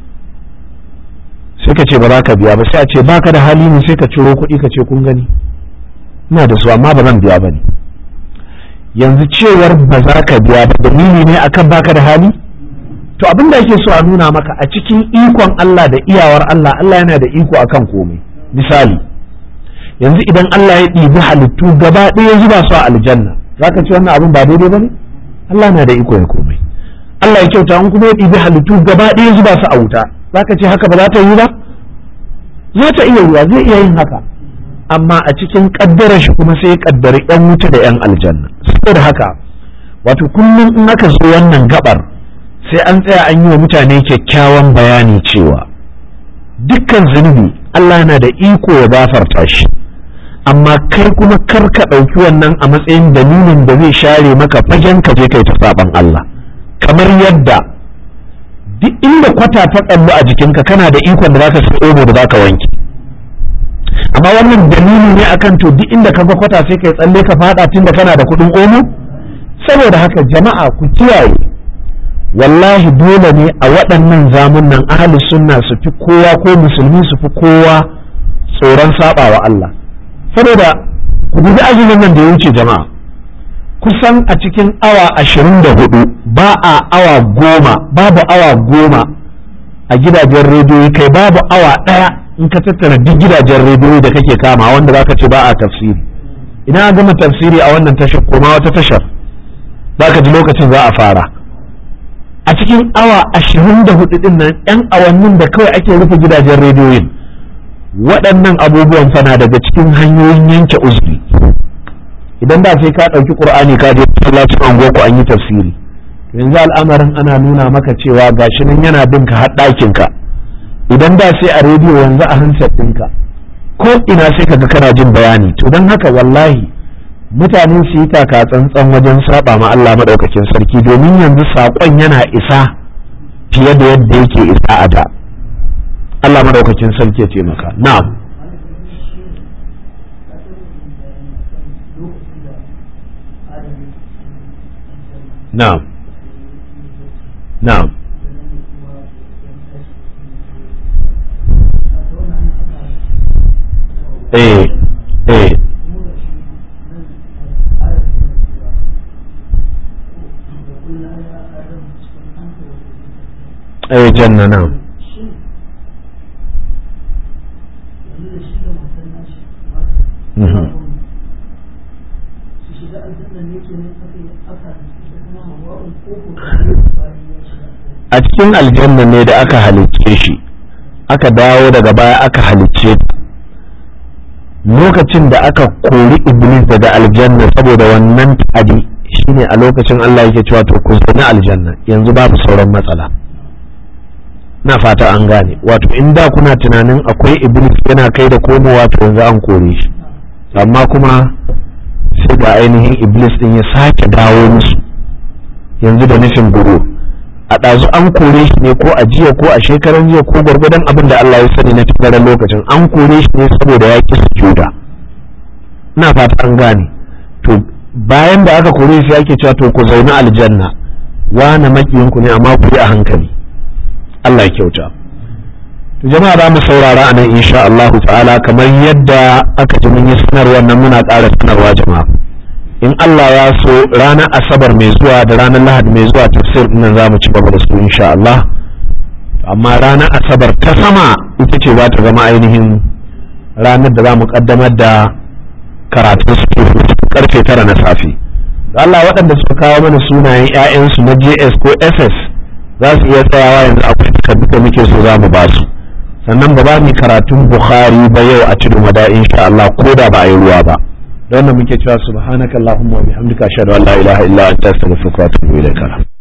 sai ka ce ba za ka biya ba sai a ce baka da hali ne sai ka ciro kuɗi ka ce kun gani ina da su amma ba zan biya ba ne yanzu cewar ba za ka biya ba dalili ne akan baka da hali to abin da ake so a nuna maka a cikin ikon Allah da iyawar Allah Allah yana da iko akan komai misali yanzu idan Allah ya ɗibi halittu gaba ɗaya zuba su a aljanna za ka ci wannan abin ba daidai ba ne Allah na da iko ya komai Allah ya kyauta in kuma ya ɗibi halittu gaba ɗaya zuba su a wuta za ka ce haka ba za ta yi ba za ta iya yiwa zai iya yin haka amma a cikin ƙaddarar shi kuma sai ya ƙaddari 'yan wuta da 'yan aljanna saboda haka wato kullum in aka zo wannan gabar sai an tsaya an yi wa mutane kyakkyawan bayani cewa dukkan zunubi Allah yana da iko ya gafarta shi amma kai kuma kar ka ɗauki wannan a matsayin dalilin da zai share maka fagen ka je kai ta saban Allah kamar yadda duk inda kwata ta tsallu a jikinka kana da ikon da zaka sai omo da zaka wanke amma wannan dalili ne akan to duk inda kaga kwata sai kai tsalle ka fada tunda kana da kuɗin omo saboda haka jama'a ku kiyaye wallahi dole ne a waɗannan zamunan ahli sunna su fi kowa ko musulmi su fi kowa tsoron saba wa Allah saboda ku dubi azumin nan da ya wuce jama'a kusan a cikin awa ashirin da hudu ba a awa goma babu awa goma a gidajen rediyo kai babu awa ɗaya in ka tattara duk gidajen rediyo da kake kama wanda za ka ce ba a tafsiri ina gama tafsiri a wannan tashar koma wata tashar za ka ji lokacin za a fara a cikin awa ashirin da hudu din nan yan awannin da kawai ake rufe gidajen rediyoyin waɗannan abubuwan fana daga cikin hanyoyin yanke uzuri idan da sai ka ɗauki ƙur'ani ka je masallacin angoku an yi tafsiri yanzu al'amarin ana nuna maka cewa gashi nan yana bin ka har ɗakin ka idan da sai a rediyo yanzu a handset ɗinka ko ina sai ka ga kana jin bayani to don haka wallahi mutane su yi taka tsantsan wajen saba ma Allah maɗaukakin sarki domin yanzu saƙon yana isa fiye da yadda yake isa a da Allah maɗaukakin sarki ya taimaka na'am na'am na'am eh eh eh janna na'am Mhm. a cikin aljanna ne da aka halicce shi aka dawo daga baya aka halicce ta lokacin da aka kori iblis daga aljanna saboda wannan ta'adi shine a lokacin Allah yake cewa to ku na aljanna yanzu babu sauran matsala na fata an gane wato in da kuna tunanin akwai iblis yana kai da komowa to yanzu an kore shi amma kuma sai ga ainihin iblis din ya sake dawo musu yanzu da nufin guru a ɗazu an kore shi ne ko a jiya ko a shekaran jiya ko gwargwadon abin da Allah ya sani na tagarar lokacin an kore shi ne saboda ya ƙi sujuda ina fata an gane to bayan da aka kore shi ake cewa to ku zaune aljanna wane makiyinku ne amma ku yi a hankali Allah ya kyauta to jama'a za mu saurara a nan insha Allah ta'ala kamar yadda aka ji mun yi sanarwar nan muna ƙara sanarwa jama'a in Allah ya so ranar asabar mai zuwa da ranar lahadi mai zuwa tafsir nan za mu ci gaba da su insha Allah amma ranar asabar ta sama ita ce za ta zama ainihin ranar da za mu kaddamar da karatun su karfe tara na safe Allah waɗanda suka kawo mana sunayen 'ya'yansu na JS ko SS za su iya tsayawa yanzu akwai takardu da muke so za mu ba su sannan ba za mu karatun Bukhari ba yau a tudun wada insha Allah ko da ba a yi ruwa ba da wannan muke cewa subhanakallahumma wa bihamdika ashhadu an la ilaha illa anta astaghfiruka wa atubu ilaik